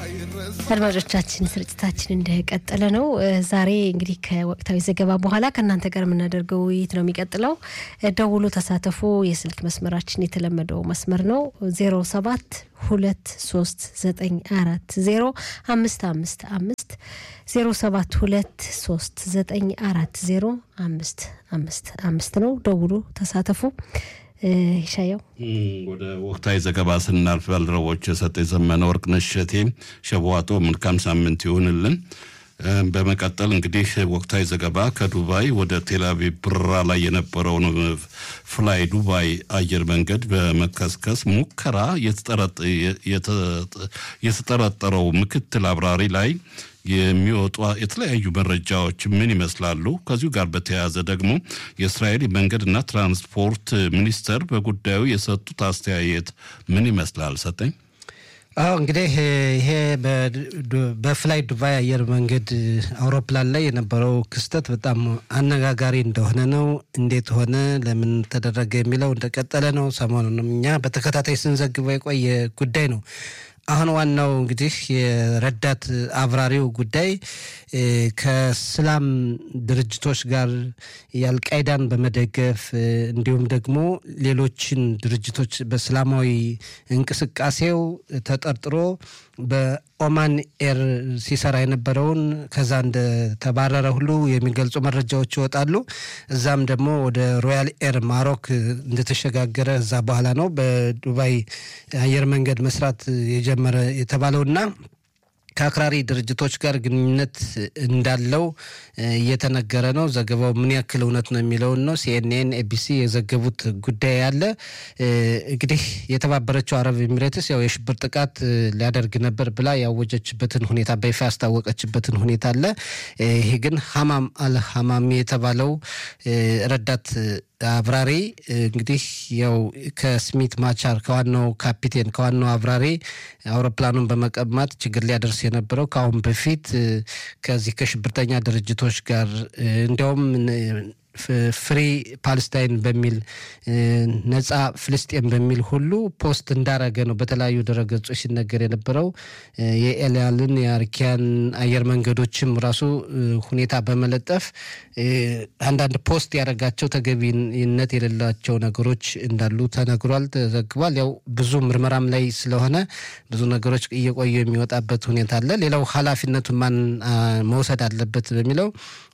አድማጮቻችን ስርጭታችን እንደቀጠለ ነው። ዛሬ እንግዲህ ከወቅታዊ ዘገባ በኋላ ከእናንተ ጋር የምናደርገው ውይይት ነው የሚቀጥለው። ደውሎ ተሳተፉ። የስልክ መስመራችን የተለመደው መስመር ነው ዜሮ ሰባት ሁለት ሶስት ዘጠኝ አራት ዜሮ አምስት አምስት አምስት ዜሮ ሰባት ሁለት ሶስት ዘጠኝ አራት ዜሮ አምስት አምስት አምስት ነው። ደውሎ ተሳተፉ። ይሻየው ወደ ወቅታዊ ዘገባ ስናልፍ ባልደረቦች የሰጠ የዘመነ ወርቅነሽ እሸቴ ሸቧጦ መልካም ሳምንት ይሁንልን። በመቀጠል እንግዲህ ወቅታዊ ዘገባ ከዱባይ ወደ ቴልአቪቭ በረራ ላይ የነበረውን ፍላይ ዱባይ አየር መንገድ በመከስከስ ሙከራ የተጠረጠረው ምክትል አብራሪ ላይ የሚወጡ የተለያዩ መረጃዎች ምን ይመስላሉ? ከዚሁ ጋር በተያያዘ ደግሞ የእስራኤል የመንገድና ትራንስፖርት ሚኒስተር በጉዳዩ የሰጡት አስተያየት ምን ይመስላል? ሰጠኝ። አዎ እንግዲህ ይሄ በፍላይ ዱባይ አየር መንገድ አውሮፕላን ላይ የነበረው ክስተት በጣም አነጋጋሪ እንደሆነ ነው። እንዴት ሆነ፣ ለምን ተደረገ የሚለው እንደቀጠለ ነው። ሰሞኑንም እኛ በተከታታይ ስንዘግበው የቆየ ጉዳይ ነው። አሁን ዋናው እንግዲህ የረዳት አብራሪው ጉዳይ ከእስላም ድርጅቶች ጋር የአልቃይዳን በመደገፍ እንዲሁም ደግሞ ሌሎችን ድርጅቶች በእስላማዊ እንቅስቃሴው ተጠርጥሮ በኦማን ኤር ሲሰራ የነበረውን ከዛ እንደተባረረ ሁሉ የሚገልጹ መረጃዎች ይወጣሉ። እዛም ደግሞ ወደ ሮያል ኤር ማሮክ እንደተሸጋገረ እዛ በኋላ ነው በዱባይ አየር መንገድ መስራት የጀመረ የተባለውና ከአክራሪ ድርጅቶች ጋር ግንኙነት እንዳለው እየተነገረ ነው። ዘገባው ምን ያክል እውነት ነው የሚለውን ነው ሲኤንኤን፣ ኤቢሲ የዘገቡት ጉዳይ አለ። እንግዲህ የተባበረችው አረብ ኤሚሬትስ ያው የሽብር ጥቃት ሊያደርግ ነበር ብላ ያወጀችበትን ሁኔታ በይፋ ያስታወቀችበትን ሁኔታ አለ። ይሄ ግን ሀማም አል ሀማሚ የተባለው ረዳት አብራሪ እንግዲህ ያው ከስሚት ማቻር ከዋናው ካፒቴን ከዋናው አብራሪ አውሮፕላኑን በመቀማት ችግር ሊያደርስ የነበረው ከአሁን በፊት ከዚህ ከሽብርተኛ ድርጅቶች ጋር እንዲያውም ፍሪ ፓለስታይን በሚል ነጻ ፍልስጤን በሚል ሁሉ ፖስት እንዳረገ ነው በተለያዩ ድረገጾች ሲነገር የነበረው። የኤልያልን የአርኪያን አየር መንገዶችም ራሱ ሁኔታ በመለጠፍ አንዳንድ ፖስት ያደረጋቸው ተገቢነት የሌላቸው ነገሮች እንዳሉ ተነግሯል፣ ተዘግቧል። ያው ብዙ ምርመራም ላይ ስለሆነ ብዙ ነገሮች እየቆዩ የሚወጣበት ሁኔታ አለ። ሌላው ኃላፊነቱን ማን መውሰድ አለበት በሚለው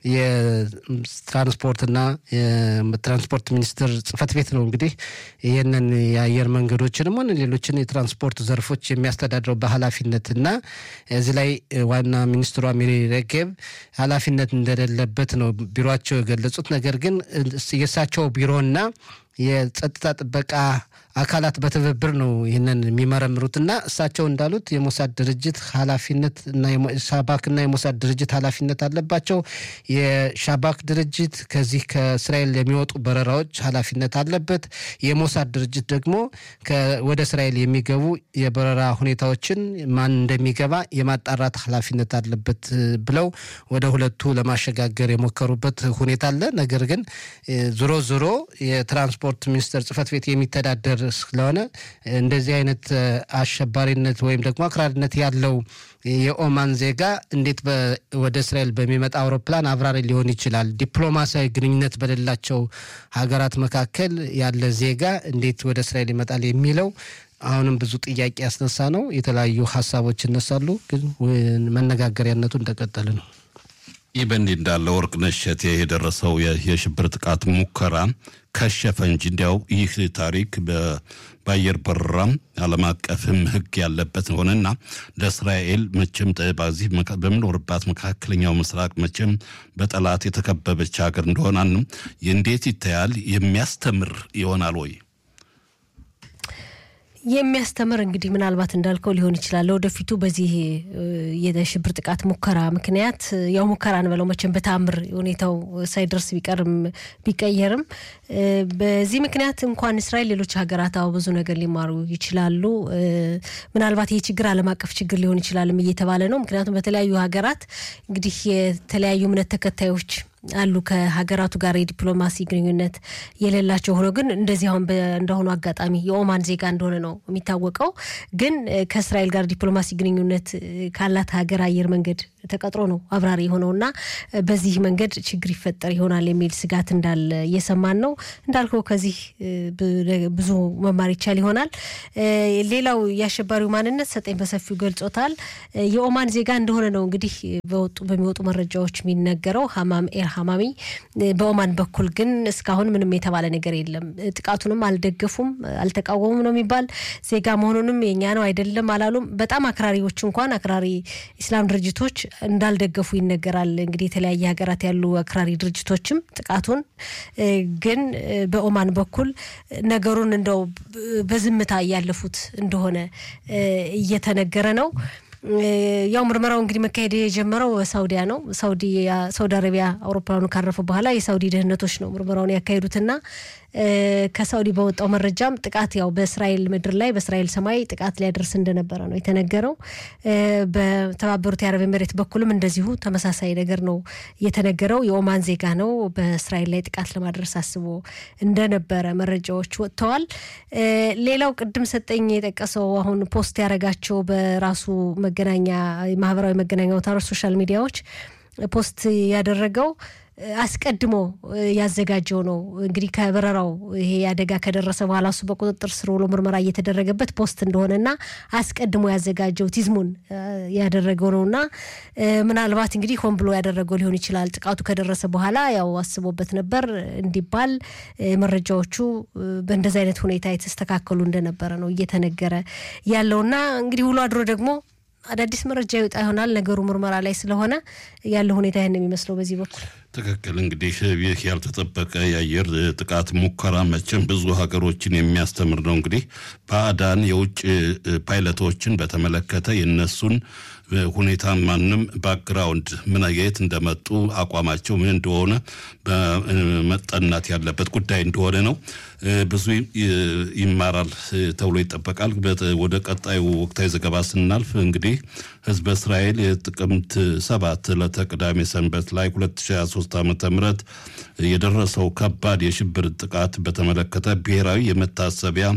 የትራንስፖርትና ትራንስፖርት ሚኒስቴር ጽህፈት ቤት ነው እንግዲህ ይህንን የአየር መንገዶችንም ሆነ ሌሎችን የትራንስፖርት ዘርፎች የሚያስተዳድረው በኃላፊነት እና እዚህ ላይ ዋና ሚኒስትሯ ሚሪ ሬጌብ ኃላፊነት እንደሌለበት ነው ቢሮቸው የገለጹት። ነገር ግን የእሳቸው ቢሮና የጸጥታ ጥበቃ አካላት በትብብር ነው ይህንን የሚመረምሩትና እሳቸው እንዳሉት የሞሳድ ድርጅት ኃላፊነት እና ሻባክና የሞሳድ ድርጅት ኃላፊነት አለባቸው። የሻባክ ድርጅት ከዚህ ከእስራኤል የሚወጡ በረራዎች ኃላፊነት አለበት። የሞሳድ ድርጅት ደግሞ ወደ እስራኤል የሚገቡ የበረራ ሁኔታዎችን ማን እንደሚገባ የማጣራት ኃላፊነት አለበት ብለው ወደ ሁለቱ ለማሸጋገር የሞከሩበት ሁኔታ አለ። ነገር ግን ዞሮ ዞሮ የትራንስፖርት ሚኒስቴር ጽህፈት ቤት የሚተዳደር ስለሆነ እንደዚህ አይነት አሸባሪነት ወይም ደግሞ አክራሪነት ያለው የኦማን ዜጋ እንዴት ወደ እስራኤል በሚመጣ አውሮፕላን አብራሪ ሊሆን ይችላል? ዲፕሎማሲያዊ ግንኙነት በሌላቸው ሀገራት መካከል ያለ ዜጋ እንዴት ወደ እስራኤል ይመጣል የሚለው አሁንም ብዙ ጥያቄ ያስነሳ ነው። የተለያዩ ሀሳቦች ይነሳሉ፣ ግን መነጋገሪያነቱ እንደቀጠለ ነው። ይህ በእንዲህ እንዳለ ወርቅነሽ እሸቴ የደረሰው የሽብር ጥቃት ሙከራ ከሸፈ እንጂ እንዲያው ይህ ታሪክ በአየር በረራ ዓለም አቀፍም ሕግ ያለበት ሆነና ለእስራኤል መቼም በዚህ በምኖርባት መካከለኛው ምስራቅ መቼም በጠላት የተከበበች ሀገር እንደሆናንም እንዴት ይታያል? የሚያስተምር ይሆናል ወይ? የሚያስተምር እንግዲህ ምናልባት እንዳልከው ሊሆን ይችላል። ለወደፊቱ በዚህ የሽብር ጥቃት ሙከራ ምክንያት ያው ሙከራ እንበለው መቼም በታምር ሁኔታው ሳይደርስ ቢቀርም ቢቀየርም በዚህ ምክንያት እንኳን እስራኤል ሌሎች ሀገራት አዎ ብዙ ነገር ሊማሩ ይችላሉ። ምናልባት ይህ ችግር ዓለም አቀፍ ችግር ሊሆን ይችላልም እየተባለ ነው። ምክንያቱም በተለያዩ ሀገራት እንግዲህ የተለያዩ እምነት ተከታዮች አሉ ከሀገራቱ ጋር የዲፕሎማሲ ግንኙነት የሌላቸው ሆኖ ግን እንደዚህ አሁን እንደሆኑ አጋጣሚ የኦማን ዜጋ እንደሆነ ነው የሚታወቀው። ግን ከእስራኤል ጋር ዲፕሎማሲ ግንኙነት ካላት ሀገር አየር መንገድ ተቀጥሮ ነው አብራሪ የሆነው እና በዚህ መንገድ ችግር ይፈጠር ይሆናል የሚል ስጋት እንዳለ እየሰማን ነው። እንዳልከው ከዚህ ብዙ መማር ይቻል ይሆናል። ሌላው የአሸባሪው ማንነት ሰጠኝ በሰፊው ገልጾታል። የኦማን ዜጋ እንደሆነ ነው እንግዲህ በወጡ በሚወጡ መረጃዎች የሚነገረው ሀማም ኤር ሀማሚ። በኦማን በኩል ግን እስካሁን ምንም የተባለ ነገር የለም። ጥቃቱንም አልደገፉም፣ አልተቃወሙም ነው የሚባል ዜጋ መሆኑንም የኛ ነው አይደለም አላሉም። በጣም አክራሪዎች እንኳን አክራሪ ኢስላም ድርጅቶች እንዳልደገፉ ይነገራል። እንግዲህ የተለያየ ሀገራት ያሉ አክራሪ ድርጅቶችም ጥቃቱን ግን በኦማን በኩል ነገሩን እንደው በዝምታ እያለፉት እንደሆነ እየተነገረ ነው። ያው ምርመራው እንግዲህ መካሄድ የጀመረው ሳውዲያ ነው። ሳውዲ አረቢያ አውሮፕላኑ ካረፈ በኋላ የሳውዲ ደህንነቶች ነው ምርመራውን ያካሄዱትና ከሳውዲ በወጣው መረጃም ጥቃት ያው በእስራኤል ምድር ላይ በእስራኤል ሰማይ ጥቃት ሊያደርስ እንደነበረ ነው የተነገረው። በተባበሩት የአረብ ኤምሬት በኩልም እንደዚሁ ተመሳሳይ ነገር ነው የተነገረው። የኦማን ዜጋ ነው በእስራኤል ላይ ጥቃት ለማድረስ አስቦ እንደነበረ መረጃዎች ወጥተዋል። ሌላው ቅድም ሰጠኝ የጠቀሰው አሁን ፖስት ያደረጋቸው በራሱ መገናኛ ማህበራዊ መገናኛ አውታሮች ሶሻል ሚዲያዎች ፖስት ያደረገው አስቀድሞ ያዘጋጀው ነው። እንግዲህ ከበረራው ይሄ አደጋ ከደረሰ በኋላ እሱ በቁጥጥር ስር ውሎ ምርመራ እየተደረገበት ፖስት እንደሆነና አስቀድሞ ያዘጋጀው ቲዝሙን ያደረገው ነው እና ምናልባት እንግዲህ ሆን ብሎ ያደረገው ሊሆን ይችላል። ጥቃቱ ከደረሰ በኋላ ያው አስቦበት ነበር እንዲባል መረጃዎቹ በእንደዚህ አይነት ሁኔታ የተስተካከሉ እንደነበረ ነው እየተነገረ ያለውና እንግዲህ ውሎ አድሮ ደግሞ አዳዲስ መረጃ ይወጣ ይሆናል። ነገሩ ምርመራ ላይ ስለሆነ ያለው ሁኔታ ይህን የሚመስለው በዚህ በኩል ትክክል። እንግዲህ ይህ ያልተጠበቀ የአየር ጥቃት ሙከራ መቼም ብዙ ሀገሮችን የሚያስተምር ነው። እንግዲህ ባዕዳን የውጭ ፓይለቶችን በተመለከተ የነሱን ሁኔታ ማንም ባክግራውንድ ምን የት እንደመጡ አቋማቸው ምን እንደሆነ መጠናት ያለበት ጉዳይ እንደሆነ ነው። ብዙ ይማራል ተብሎ ይጠበቃል። ወደ ቀጣዩ ወቅታዊ ዘገባ ስናልፍ እንግዲህ ህዝበ እስራኤል የጥቅምት ሰባት ዕለተ ቅዳሜ ሰንበት ላይ 2023 ዓ ም የደረሰው ከባድ የሽብር ጥቃት በተመለከተ ብሔራዊ የመታሰቢያ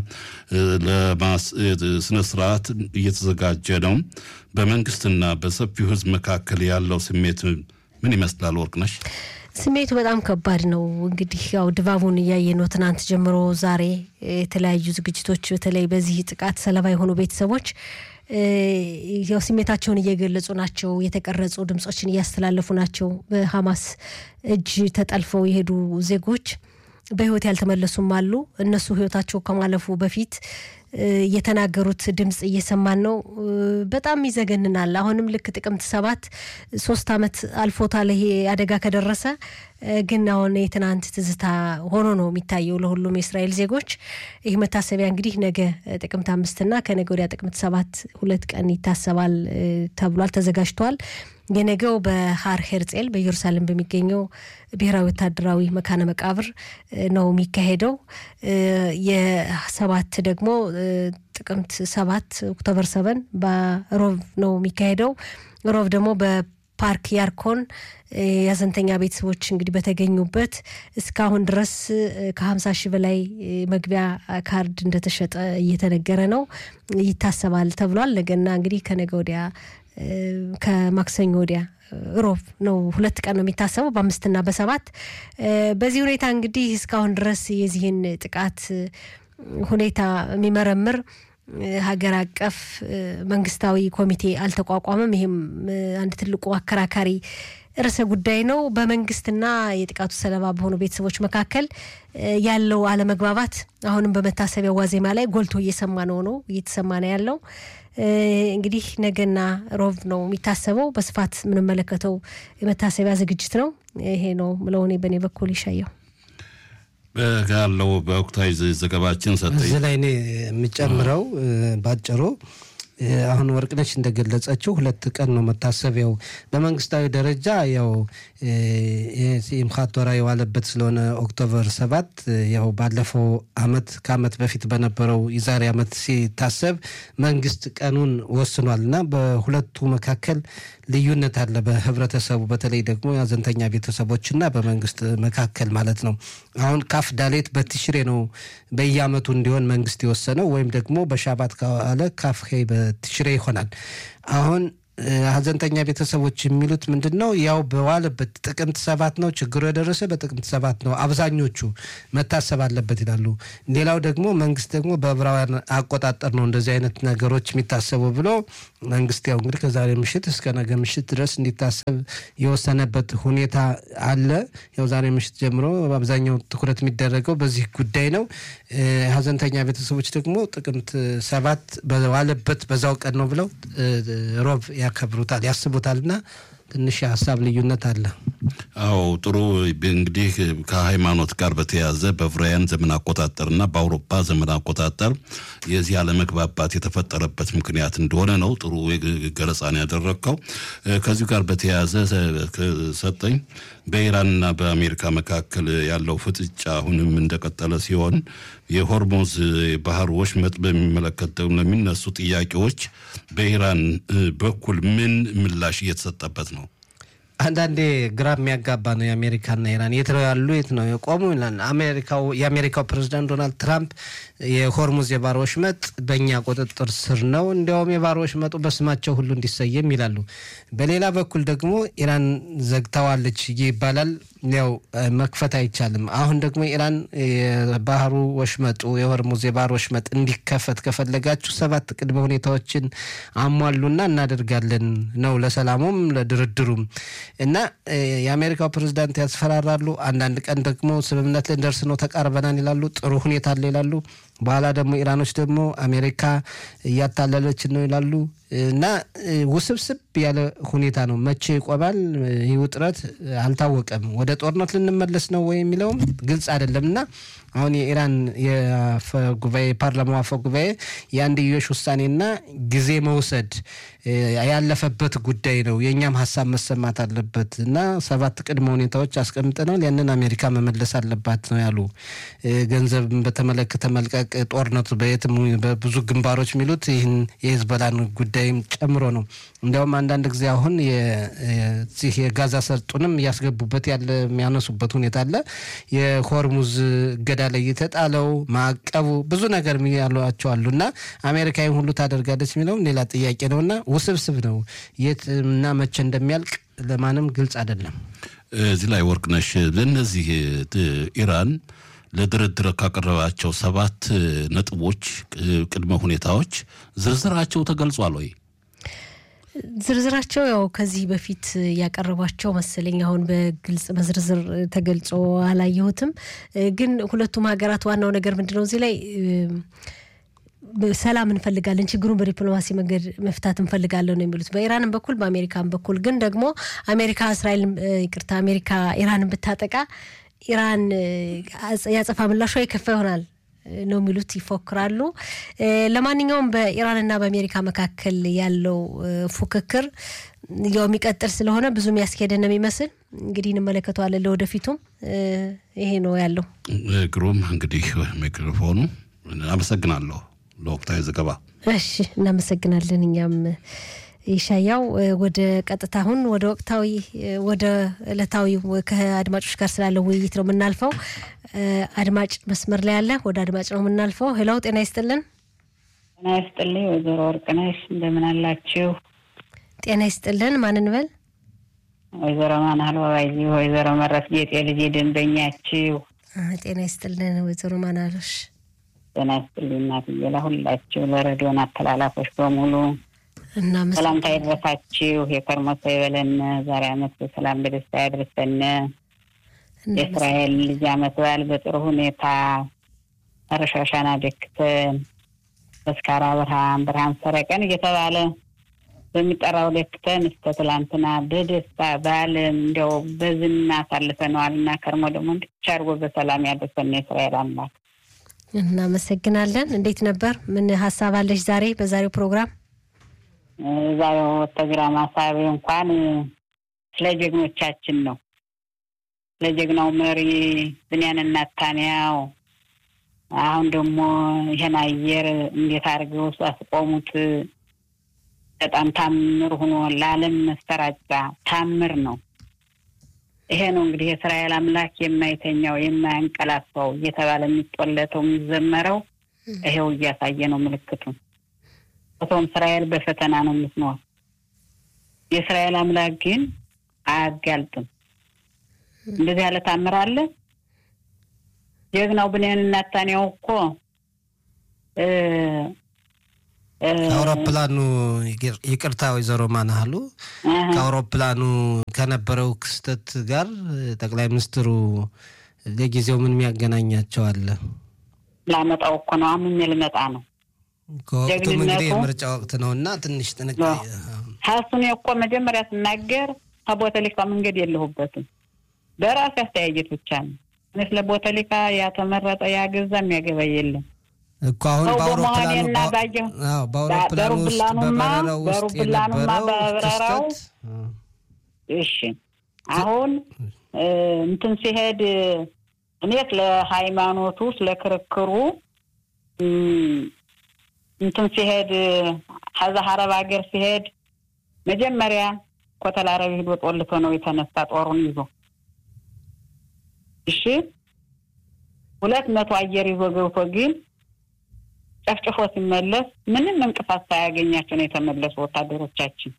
ስነስርዓት እየተዘጋጀ ነው። በመንግስትና በሰፊው ህዝብ መካከል ያለው ስሜት ምን ይመስላል? ወርቅነሽ ስሜቱ በጣም ከባድ ነው። እንግዲህ ያው ድባቡን እያየ ነው። ትናንት ጀምሮ ዛሬ የተለያዩ ዝግጅቶች በተለይ በዚህ ጥቃት ሰለባ የሆኑ ቤተሰቦች ያው ስሜታቸውን እየገለጹ ናቸው። የተቀረጹ ድምጾችን እያስተላለፉ ናቸው። በሀማስ እጅ ተጠልፈው የሄዱ ዜጎች በህይወት ያልተመለሱም አሉ። እነሱ ህይወታቸው ከማለፉ በፊት የተናገሩት ድምፅ እየሰማን ነው። በጣም ይዘገንናል። አሁንም ልክ ጥቅምት ሰባት ሶስት ዓመት አልፎታል ይሄ አደጋ ከደረሰ ግን አሁን የትናንት ትዝታ ሆኖ ነው የሚታየው ለሁሉም የእስራኤል ዜጎች። ይህ መታሰቢያ እንግዲህ ነገ ጥቅምት አምስትና ከነገ ወዲያ ጥቅምት ሰባት ሁለት ቀን ይታሰባል ተብሏል፣ ተዘጋጅቷል። የነገው በሀር ሄርጼል በኢየሩሳሌም በሚገኘው ብሔራዊ ወታደራዊ መካነ መቃብር ነው የሚካሄደው። የሰባት ደግሞ ጥቅምት ሰባት ኦክቶበር ሰቨን በሮብ ነው የሚካሄደው። ሮብ ደግሞ በፓርክ ያርኮን የሀዘንተኛ ቤተሰቦች እንግዲህ በተገኙበት እስካሁን ድረስ ከሀምሳ ሺህ በላይ መግቢያ ካርድ እንደተሸጠ እየተነገረ ነው። ይታሰባል ተብሏል። ነገና እንግዲህ ከነገ ወዲያ ከማክሰኞ ወዲያ ሮብ ነው። ሁለት ቀን ነው የሚታሰበው በአምስትና በሰባት በዚህ ሁኔታ እንግዲህ እስካሁን ድረስ የዚህን ጥቃት ሁኔታ የሚመረምር ሀገር አቀፍ መንግስታዊ ኮሚቴ አልተቋቋመም። ይህም አንድ ትልቁ አከራካሪ ርዕሰ ጉዳይ ነው። በመንግስትና የጥቃቱ ሰለባ በሆኑ ቤተሰቦች መካከል ያለው አለመግባባት አሁንም በመታሰቢያ ዋዜማ ላይ ጎልቶ እየሰማ ነው ነው እየተሰማ ነው ያለው። እንግዲህ ነገና ሮብ ነው የሚታሰበው። በስፋት የምንመለከተው የመታሰቢያ ዝግጅት ነው። ይሄ ነው ምለው እኔ በእኔ በኩል ይሻየው ያለው በወቅታዊ ዘገባችን ሰጠኝ እዚህ ላይ እኔ የምጨምረው ባጭሩ አሁን ወርቅነች እንደገለጸችው ሁለት ቀን ነው መታሰቢያው። በመንግስታዊ ደረጃ ያው ሲምካት ቶራ የዋለበት ስለሆነ ኦክቶበር ሰባት ያው ባለፈው አመት ከአመት በፊት በነበረው የዛሬ አመት ሲታሰብ መንግስት ቀኑን ወስኗል እና በሁለቱ መካከል ልዩነት አለ። በህብረተሰቡ በተለይ ደግሞ የሀዘንተኛ ቤተሰቦችና በመንግስት መካከል ማለት ነው። አሁን ካፍ ዳሌት በትሽሬ ነው በየአመቱ እንዲሆን መንግስት የወሰነው ወይም ደግሞ በሻባት ከዋለ ካፍ ሄይ በትሽሬ ይሆናል። አሁን ሀዘንተኛ ቤተሰቦች የሚሉት ምንድን ነው? ያው በዋለበት ጥቅምት ሰባት ነው ችግሩ የደረሰ በጥቅምት ሰባት ነው አብዛኞቹ መታሰብ አለበት ይላሉ። ሌላው ደግሞ መንግስት ደግሞ በዕብራውያን አቆጣጠር ነው እንደዚህ አይነት ነገሮች የሚታሰቡ ብሎ መንግስት ያው እንግዲህ ከዛሬ ምሽት እስከ ነገ ምሽት ድረስ እንዲታሰብ የወሰነበት ሁኔታ አለ። ያው ዛሬ ምሽት ጀምሮ በአብዛኛው ትኩረት የሚደረገው በዚህ ጉዳይ ነው። ሀዘንተኛ ቤተሰቦች ደግሞ ጥቅምት ሰባት በዋለበት በዛው ቀን ነው ብለው ሮብ ያከብሩታል ያስቡታል እና ትንሽ የሀሳብ ልዩነት አለ። አዎ ጥሩ እንግዲህ ከሃይማኖት ጋር በተያያዘ በዕብራውያን ዘመን አቆጣጠርና በአውሮፓ ዘመን አቆጣጠር የዚህ አለመግባባት የተፈጠረበት ምክንያት እንደሆነ ነው ጥሩ ገለጻን ያደረግከው። ከዚሁ ጋር በተያያዘ ሰጠኝ በኢራንና በአሜሪካ መካከል ያለው ፍጥጫ አሁንም እንደቀጠለ ሲሆን የሆርሞዝ ባህር ወሽመጥ በሚመለከት ለሚነሱ ጥያቄዎች በኢራን በኩል ምን ምላሽ እየተሰጠበት ነው? አንዳንዴ ግራ የሚያጋባ ነው። የአሜሪካና ኢራን የት ነው ያሉ የት ነው የቆሙ ይላል። አሜሪካው የአሜሪካው ፕሬዚዳንት ዶናልድ ትራምፕ የሆርሙዝ የባህር ወሽመጥ በእኛ ቁጥጥር ስር ነው፣ እንዲያውም የባህር ወሽመጡ በስማቸው ሁሉ እንዲሰየም ይላሉ። በሌላ በኩል ደግሞ ኢራን ዘግተዋለች ይባላል። ያው መክፈት አይቻልም። አሁን ደግሞ ኢራን የባህሩ ወሽመጡ የሆርሙዝ የባህር ወሽመጥ እንዲከፈት ከፈለጋችሁ ሰባት ቅድመ ሁኔታዎችን አሟሉና እናደርጋለን ነው ለሰላሙም ለድርድሩም እና የአሜሪካው ፕሬዚዳንት ያስፈራራሉ። አንዳንድ ቀን ደግሞ ስምምነት ልንደርስ ነው ተቃርበናል ይላሉ። ጥሩ ሁኔታ አለ ይላሉ። በኋላ ደግሞ ኢራኖች ደግሞ አሜሪካ እያታለለችን ነው ይላሉ። እና ውስብስብ ያለ ሁኔታ ነው። መቼ ይቆማል ይህ ውጥረት አልታወቀም። ወደ ጦርነት ልንመለስ ነው ወይ የሚለውም ግልጽ አይደለም። እና አሁን የኢራን የአፈጉባኤ የፓርላማው አፈ ጉባኤ የአንድዮሽ ውሳኔና ጊዜ መውሰድ ያለፈበት ጉዳይ ነው። የእኛም ሀሳብ መሰማት አለበት እና ሰባት ቅድመ ሁኔታዎች አስቀምጠናል። ያንን አሜሪካ መመለስ አለባት ነው ያሉ። ገንዘብን በተመለከተ መልቀቅ፣ ጦርነቱ በየትም በብዙ ግንባሮች የሚሉት ይህን የሂዝቦላን ጉዳይም ጨምሮ ነው። እንዲያውም አንዳንድ ጊዜ አሁን የዚህ የጋዛ ሰርጡንም እያስገቡበት ያለ የሚያነሱበት ሁኔታ አለ። የሆርሙዝ እገዳ ላይ የተጣለው ማዕቀቡ ብዙ ነገር ያሏቸው አሉ እና አሜሪካ ይህን ሁሉ ታደርጋለች የሚለውም ሌላ ጥያቄ ነው እና ውስብስብ ነው። የት እና መቼ እንደሚያልቅ ለማንም ግልጽ አይደለም። እዚህ ላይ ወርቅነሽ ለእነዚህ ኢራን ለድርድር ካቀረባቸው ሰባት ነጥቦች ቅድመ ሁኔታዎች ዝርዝራቸው ተገልጿል ወይ? ዝርዝራቸው ያው ከዚህ በፊት ያቀረቧቸው መሰለኝ። አሁን በግልጽ በዝርዝር ተገልጾ አላየሁትም። ግን ሁለቱም ሀገራት ዋናው ነገር ምንድን ነው እዚህ ላይ ሰላም እንፈልጋለን፣ ችግሩን በዲፕሎማሲ መንገድ መፍታት እንፈልጋለን ነው የሚሉት በኢራንም በኩል በአሜሪካን በኩል ግን ደግሞ አሜሪካ እስራኤል ይቅርታ አሜሪካ ኢራንን ብታጠቃ ኢራን ያጸፋ ምላሿ የከፋ ይሆናል ነው የሚሉት ይፎክራሉ። ለማንኛውም በኢራንና በአሜሪካ መካከል ያለው ፉክክር ያው የሚቀጥል ስለሆነ ብዙ የሚያስኬደን ነው የሚመስል እንግዲህ እንመለከተዋለን። ለወደፊቱም ይሄ ነው ያለው። ግሩም እንግዲህ ሚክሮፎኑ አመሰግናለሁ ለወቅታዊ ዘገባ። እሺ እናመሰግናለን እኛም ይሻያው ወደ ቀጥታ አሁን ወደ ወቅታዊ ወደ ዕለታዊ ከአድማጮች ጋር ስላለው ውይይት ነው የምናልፈው። አድማጭ መስመር ላይ ያለ ወደ አድማጭ ነው የምናልፈው። ሄሎ ጤና ይስጥልን። ጤና ይስጥልኝ ወይዘሮ ወርቅነሽ እንደምን አላችሁ? ጤና ይስጥልን። ማንን በል? ወይዘሮ ማናል ባባይ፣ ወይዘሮ መረት ጌጤ ልጅ ደንበኛችሁ። ጤና ይስጥልን ወይዘሮ ማናሎሽ። ጤና ይስጥልኝ እናትዬ፣ ለሁላችሁ ለሬዲዮን አተላላፎች በሙሉ ሰላምታ ይድረሳችሁ። የከርሞ ሰው ይበለን። ዛሬ አመት በሰላም በደስታ ያድርሰን። የእስራኤል ልጅ አመት በዓል በጥሩ ሁኔታ መረሻሻና ደክተን በስካራ ብርሃን ብርሃን ሰረቀን እየተባለ በሚጠራው ደክተን እስከ ትላንትና በደስታ በዓለም እንዲያው በዝና አሳልፈነዋል እና ከርሞ ደግሞ እንድቻ አድርጎ በሰላም ያደርሰን የእስራኤል አምላክ። እናመሰግናለን። እንዴት ነበር? ምን ሀሳብ አለሽ ዛሬ በዛሬው ፕሮግራም? እዛ ወተግራ ማሳቢ እንኳን ስለ ጀግኖቻችን ነው። ስለ ጀግናው መሪ ብንያም ኔታንያሁ አሁን ደግሞ ይህን አየር እንዴት አድርገው አስቆሙት። በጣም ታምር ሆኖ ለዓለም መሰራጫ ታምር ነው። ይሄ ነው እንግዲህ የእስራኤል አምላክ የማይተኛው የማያንቀላፋው እየተባለ የሚጦለተው የሚዘመረው ይሄው እያሳየ ነው ምልክቱ። ቶም እስራኤል በፈተና ነው የምትኖር። የእስራኤል አምላክ ግን አያጋልጥም። እንደዚህ ያለ ታምር አለ። ጀግናው ብንያም ኔታንያሁ እኮ አውሮፕላኑ ይቅርታ፣ ወይዘሮ ማናሃሉ ከአውሮፕላኑ ከነበረው ክስተት ጋር ጠቅላይ ሚኒስትሩ ለጊዜው ምን የሚያገናኛቸው አለ? ላመጣው እኮ ነው አምኜ ልመጣ ነው። ከወቅቱም እንግዲህ የምርጫ ወቅት ነው እና ትንሽ ጥንቃቄ ሀሱን እኮ መጀመሪያ ስናገር ከቦተሊካ መንገድ የለሁበትም በራሴ አስተያየት ብቻ ነው። እኔ ስለ ቦተሊካ ያተመረጠ ያገዛ የሚያገባ የለም እኮ አሁን በአውሮፕላኑ በአውሮፕላኑ ውስጥ በበረራው ውስጥ የነበረው በበረራው እሺ፣ አሁን እንትን ሲሄድ እኔ ስለ ሃይማኖቱ ስለ ክርክሩ እንትን ሲሄድ ከዛ ሀረብ ሀገር ሲሄድ መጀመሪያ ኮተል አረብ ሂዶ ጦልቶ ነው የተነሳ ጦሩን ይዞ እሺ፣ ሁለት መቶ አየር ይዞ ገብቶ ግን ጨፍጭፎ ሲመለስ ምንም እንቅፋት ሳያገኛቸው ነው የተመለሱ ወታደሮቻችን።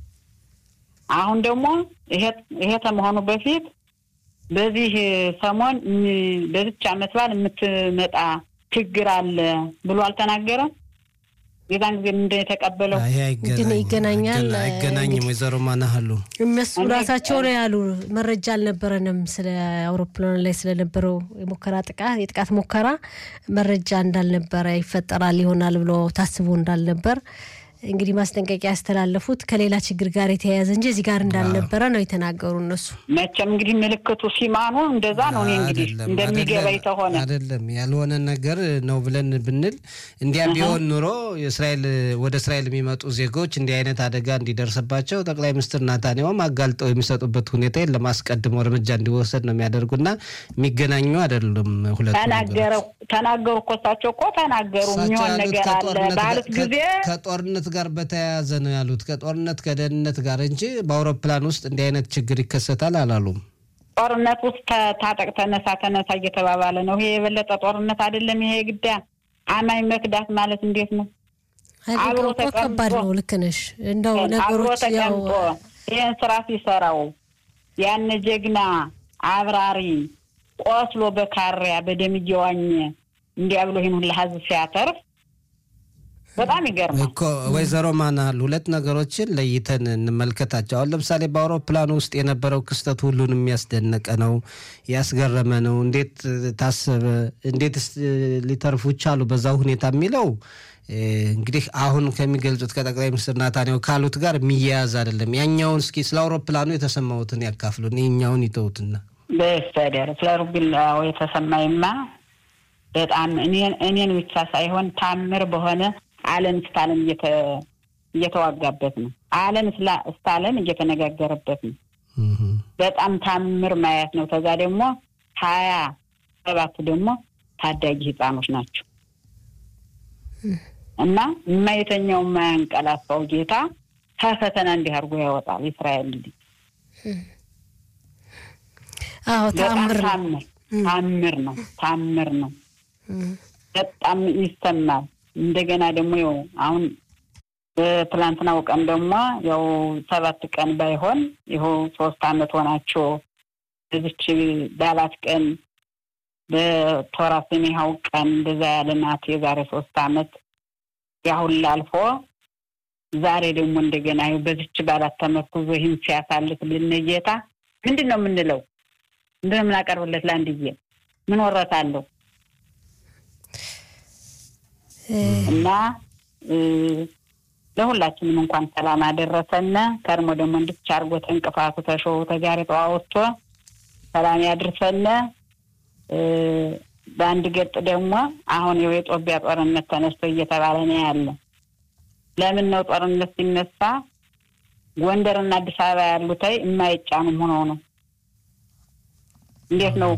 አሁን ደግሞ ይሄ ከመሆኑ በፊት በዚህ ሰሞን በዚች ዓመት በዓል የምትመጣ ችግር አለ ብሎ አልተናገረም። የዛን ጊዜ ምንድን የተቀበለው ግን ይገናኛል አይገናኝም። ወይዘሮ ማናሃሉ እነሱ ራሳቸው ነው ያሉ። መረጃ አልነበረንም ስለ አውሮፕላን ላይ ስለነበረው የሙከራ ጥቃት የጥቃት ሙከራ መረጃ እንዳልነበረ ይፈጠራል ይሆናል ብሎ ታስቦ እንዳልነበር እንግዲህ ማስጠንቀቂያ ያስተላለፉት ከሌላ ችግር ጋር የተያያዘ እንጂ እዚህ ጋር እንዳልነበረ ነው የተናገሩ እነሱ። መቼም እንግዲህ ምልክቱ ሲማኑ እንደዛ ነው። እኔ እንግዲህ እንደሚገባኝ ተሆነ አይደለም ያልሆነ ነገር ነው ብለን ብንል እንዲያ ቢሆን ኑሮ የእስራኤል ወደ እስራኤል የሚመጡ ዜጎች እንዲህ አይነት አደጋ እንዲደርስባቸው ጠቅላይ ሚኒስትር ናታንያሁም አጋልጠው የሚሰጡበት ሁኔታ የለም። አስቀድሞ እርምጃ እንዲወሰድ ነው የሚያደርጉና የሚገናኙ አይደለም። ሁለቱ ተናገሩ እኮ እሳቸው እኮ ተናገሩ። የሚሆን ነገር አለ ባሉት ጊዜ ከጦርነት ጋር በተያያዘ ነው ያሉት። ከጦርነት ከደህንነት ጋር እንጂ በአውሮፕላን ውስጥ እንዲህ አይነት ችግር ይከሰታል አላሉም። ጦርነት ውስጥ ታጠቅ ተነሳ ተነሳ እየተባባለ ነው። ይሄ የበለጠ ጦርነት አይደለም። ይሄ ግዳ አማኝ መክዳት ማለት እንዴት ነው? አብሮ ከባድ ነው። ልክ ነሽ። እንደው ነገሮች ያው ይህን ስራ ሲሰራው ያን ጀግና አብራሪ ቆስሎ በካሪያ በደም እየዋኘ እንዲያ ብሎ ይህን ሁላ ህዝብ ሲያተርፍ በጣም ይገርማል እኮ ወይዘሮ ማናል ሁለት ነገሮችን ለይተን እንመልከታቸው። አሁን ለምሳሌ በአውሮፕላኑ ውስጥ የነበረው ክስተት ሁሉንም የሚያስደነቀ ነው፣ ያስገረመ ነው። እንዴት ታሰበ? እንዴትስ ሊተርፉ ቻሉ በዛ ሁኔታ የሚለው እንግዲህ አሁን ከሚገልጹት ከጠቅላይ ሚኒስትር ናታንያሁ ካሉት ጋር የሚያያዝ አይደለም። ያኛውን እስኪ ስለ አውሮፕላኑ የተሰማሁትን ያካፍሉን፣ ይኛውን ይተውትና በስተደር ስለ ሩግላው የተሰማይማ በጣም እኔን ብቻ ሳይሆን ታምር በሆነ ዓለም እስከ ዓለም እየተዋጋበት ነው። ዓለም እስከ ዓለም እየተነጋገረበት ነው። በጣም ታምር ማየት ነው። ከዛ ደግሞ ሀያ ሰባቱ ደግሞ ታዳጊ ህፃኖች ናቸው እና የማይተኛው የማያንቀላፋው ጌታ ከፈተና እንዲህ አድርጎ ያወጣል። እስራኤል ልጅ አዎ ታምር ታምር ታምር ነው። ታምር ነው። በጣም ይሰማል። እንደገና ደግሞ ያው አሁን በትላንትናው ቀን ደግሞ ያው ሰባት ቀን ባይሆን ይኸው ሶስት አመት ሆናቸው በዚች ባላት ቀን በቶራ ሰሜሃው ቀን እንደዛ ያለ ናት የዛሬ ሶስት አመት ያሁን ላልፎ ዛሬ ደግሞ እንደገና ይኸው በዚች ባላት ተመርኩዞ ይህን ሲያሳልፍ ልንጌታ ምንድን ነው የምንለው? ምንድን ነው የምናቀርብለት? ለአንድዬ ምን ወረት አለው? እና ለሁላችንም እንኳን ሰላም አደረሰነ። ከርሞ ደግሞ እንድች አርጎ ተንቅፋቱ ተሾው ተጋሪጠው አወጥቶ ሰላም ያድርሰነ። በአንድ ገጥ ደግሞ አሁን የጦቢያ ጦርነት ተነስቶ እየተባለ ነው ያለ። ለምን ነው ጦርነት ሲነሳ ጎንደርና አዲስ አበባ ያሉት የማይጫኑም ሆነው ነው? እንዴት ነው?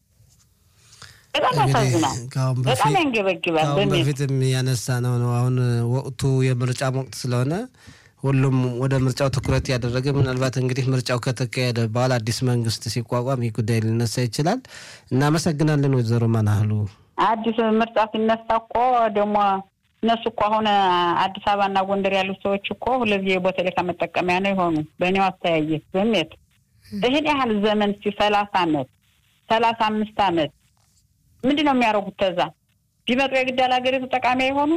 በጣም ያሳዝናል። በጣም ያንገበግባል። ከአሁን በፊትም ያነሳ ነው ነው አሁን ወቅቱ የምርጫ ወቅት ስለሆነ ሁሉም ወደ ምርጫው ትኩረት ያደረገ ምናልባት እንግዲህ ምርጫው ከተካሄደ በኋላ አዲስ መንግስት ሲቋቋም ይህ ጉዳይ ሊነሳ ይችላል። እናመሰግናለን ወይዘሮ ማናህሉ። አዲስ ምርጫ ሲነሳ እኮ ደግሞ እነሱ እኮ አሁን አዲስ አበባና ጎንደር ያሉት ሰዎች እኮ ሁለዚህ የቦቴሌካ መጠቀሚያ ነው የሆኑ በእኔው አስተያየት ስሜት ይህን ያህል ዘመን ሲ ሰላሳ አመት ሰላሳ አምስት አመት ምንድን ነው የሚያደርጉት? ተዛ ቢመጡ የግድ ሀገሪቱ ጠቃሚ አይሆኑ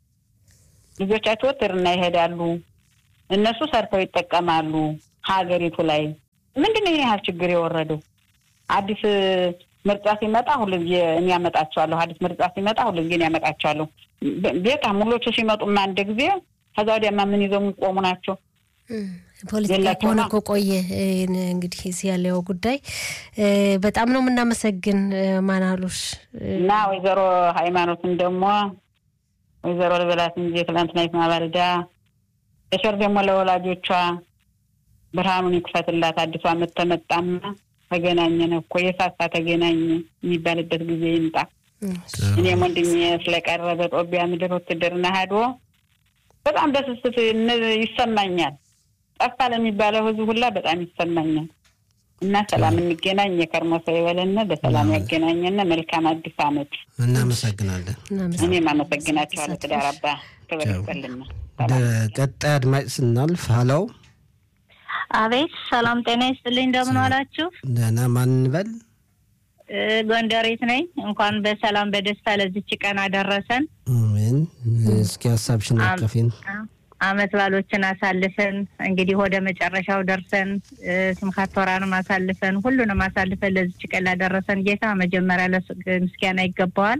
ልጆቻቸው ትርና ይሄዳሉ። እነሱ ሰርተው ይጠቀማሉ ሀገሪቱ ላይ ምንድን ነው ይህን ያህል ችግር የወረደው? አዲስ ምርጫ ሲመጣ ሁልጊዜ እኔ ያመጣቸዋለሁ። አዲስ ምርጫ ሲመጣ ሁልጊዜ እኔ ያመጣቸዋለሁ። በቃ ሙሎቹ ሲመጡማ አንድ ጊዜ ከዛ ወዲያማ ምን ይዘው የሚቆሙ ናቸው? ፖለቲካ ከሆነ እኮ ቆየ። እንግዲህ እዚህ ያለው ጉዳይ በጣም ነው የምናመሰግን ማናሉሽ እና ወይዘሮ ሃይማኖትን ደግሞ ወይዘሮ ልበላት እንጂ ትላንትና ማባልዳ በሸር ደግሞ ለወላጆቿ ብርሃኑን ይክፈትላት። አዲሱ ዓመት ተመጣና ተገናኘን እኮ የሳሳ ተገናኘ የሚባልበት ጊዜ ይምጣ። እኔም ወንድሜ ስለቀረበ ጦቢያ ምድር ውትድርና ሄዶ በጣም በስስት ይሰማኛል። ጠፋ ለሚባለው ህዝብ ሁላ በጣም ይሰማኛል። እና ሰላም እንገናኝ። የከርሞ ሰው ይበለን፣ በሰላም ያገናኘን። መልካም አዲስ ዓመት። እናመሰግናለን። እኔም አመሰግናቸዋለሁ። ትዳር አባ ክብር ይስጥልን። ወደ ቀጣይ አድማጭ ስናልፍ ሀለው አቤት፣ ሰላም ጤና ይስጥልኝ። እንደምን ዋላችሁ? ደህና። ማን እንበል? ጎንደሬት ነኝ። እንኳን በሰላም በደስታ ለዚች ቀን አደረሰን። አሜን። እስኪ ሀሳብሽን አቀፊን። አመት ባሎችን አሳልፈን እንግዲህ ወደ መጨረሻው ደርሰን ስምካት ቶራንም አሳልፈን ሁሉንም አሳልፈን ለዚች ቀን ላደረሰን ጌታ መጀመሪያ ምስጋና ይገባዋል።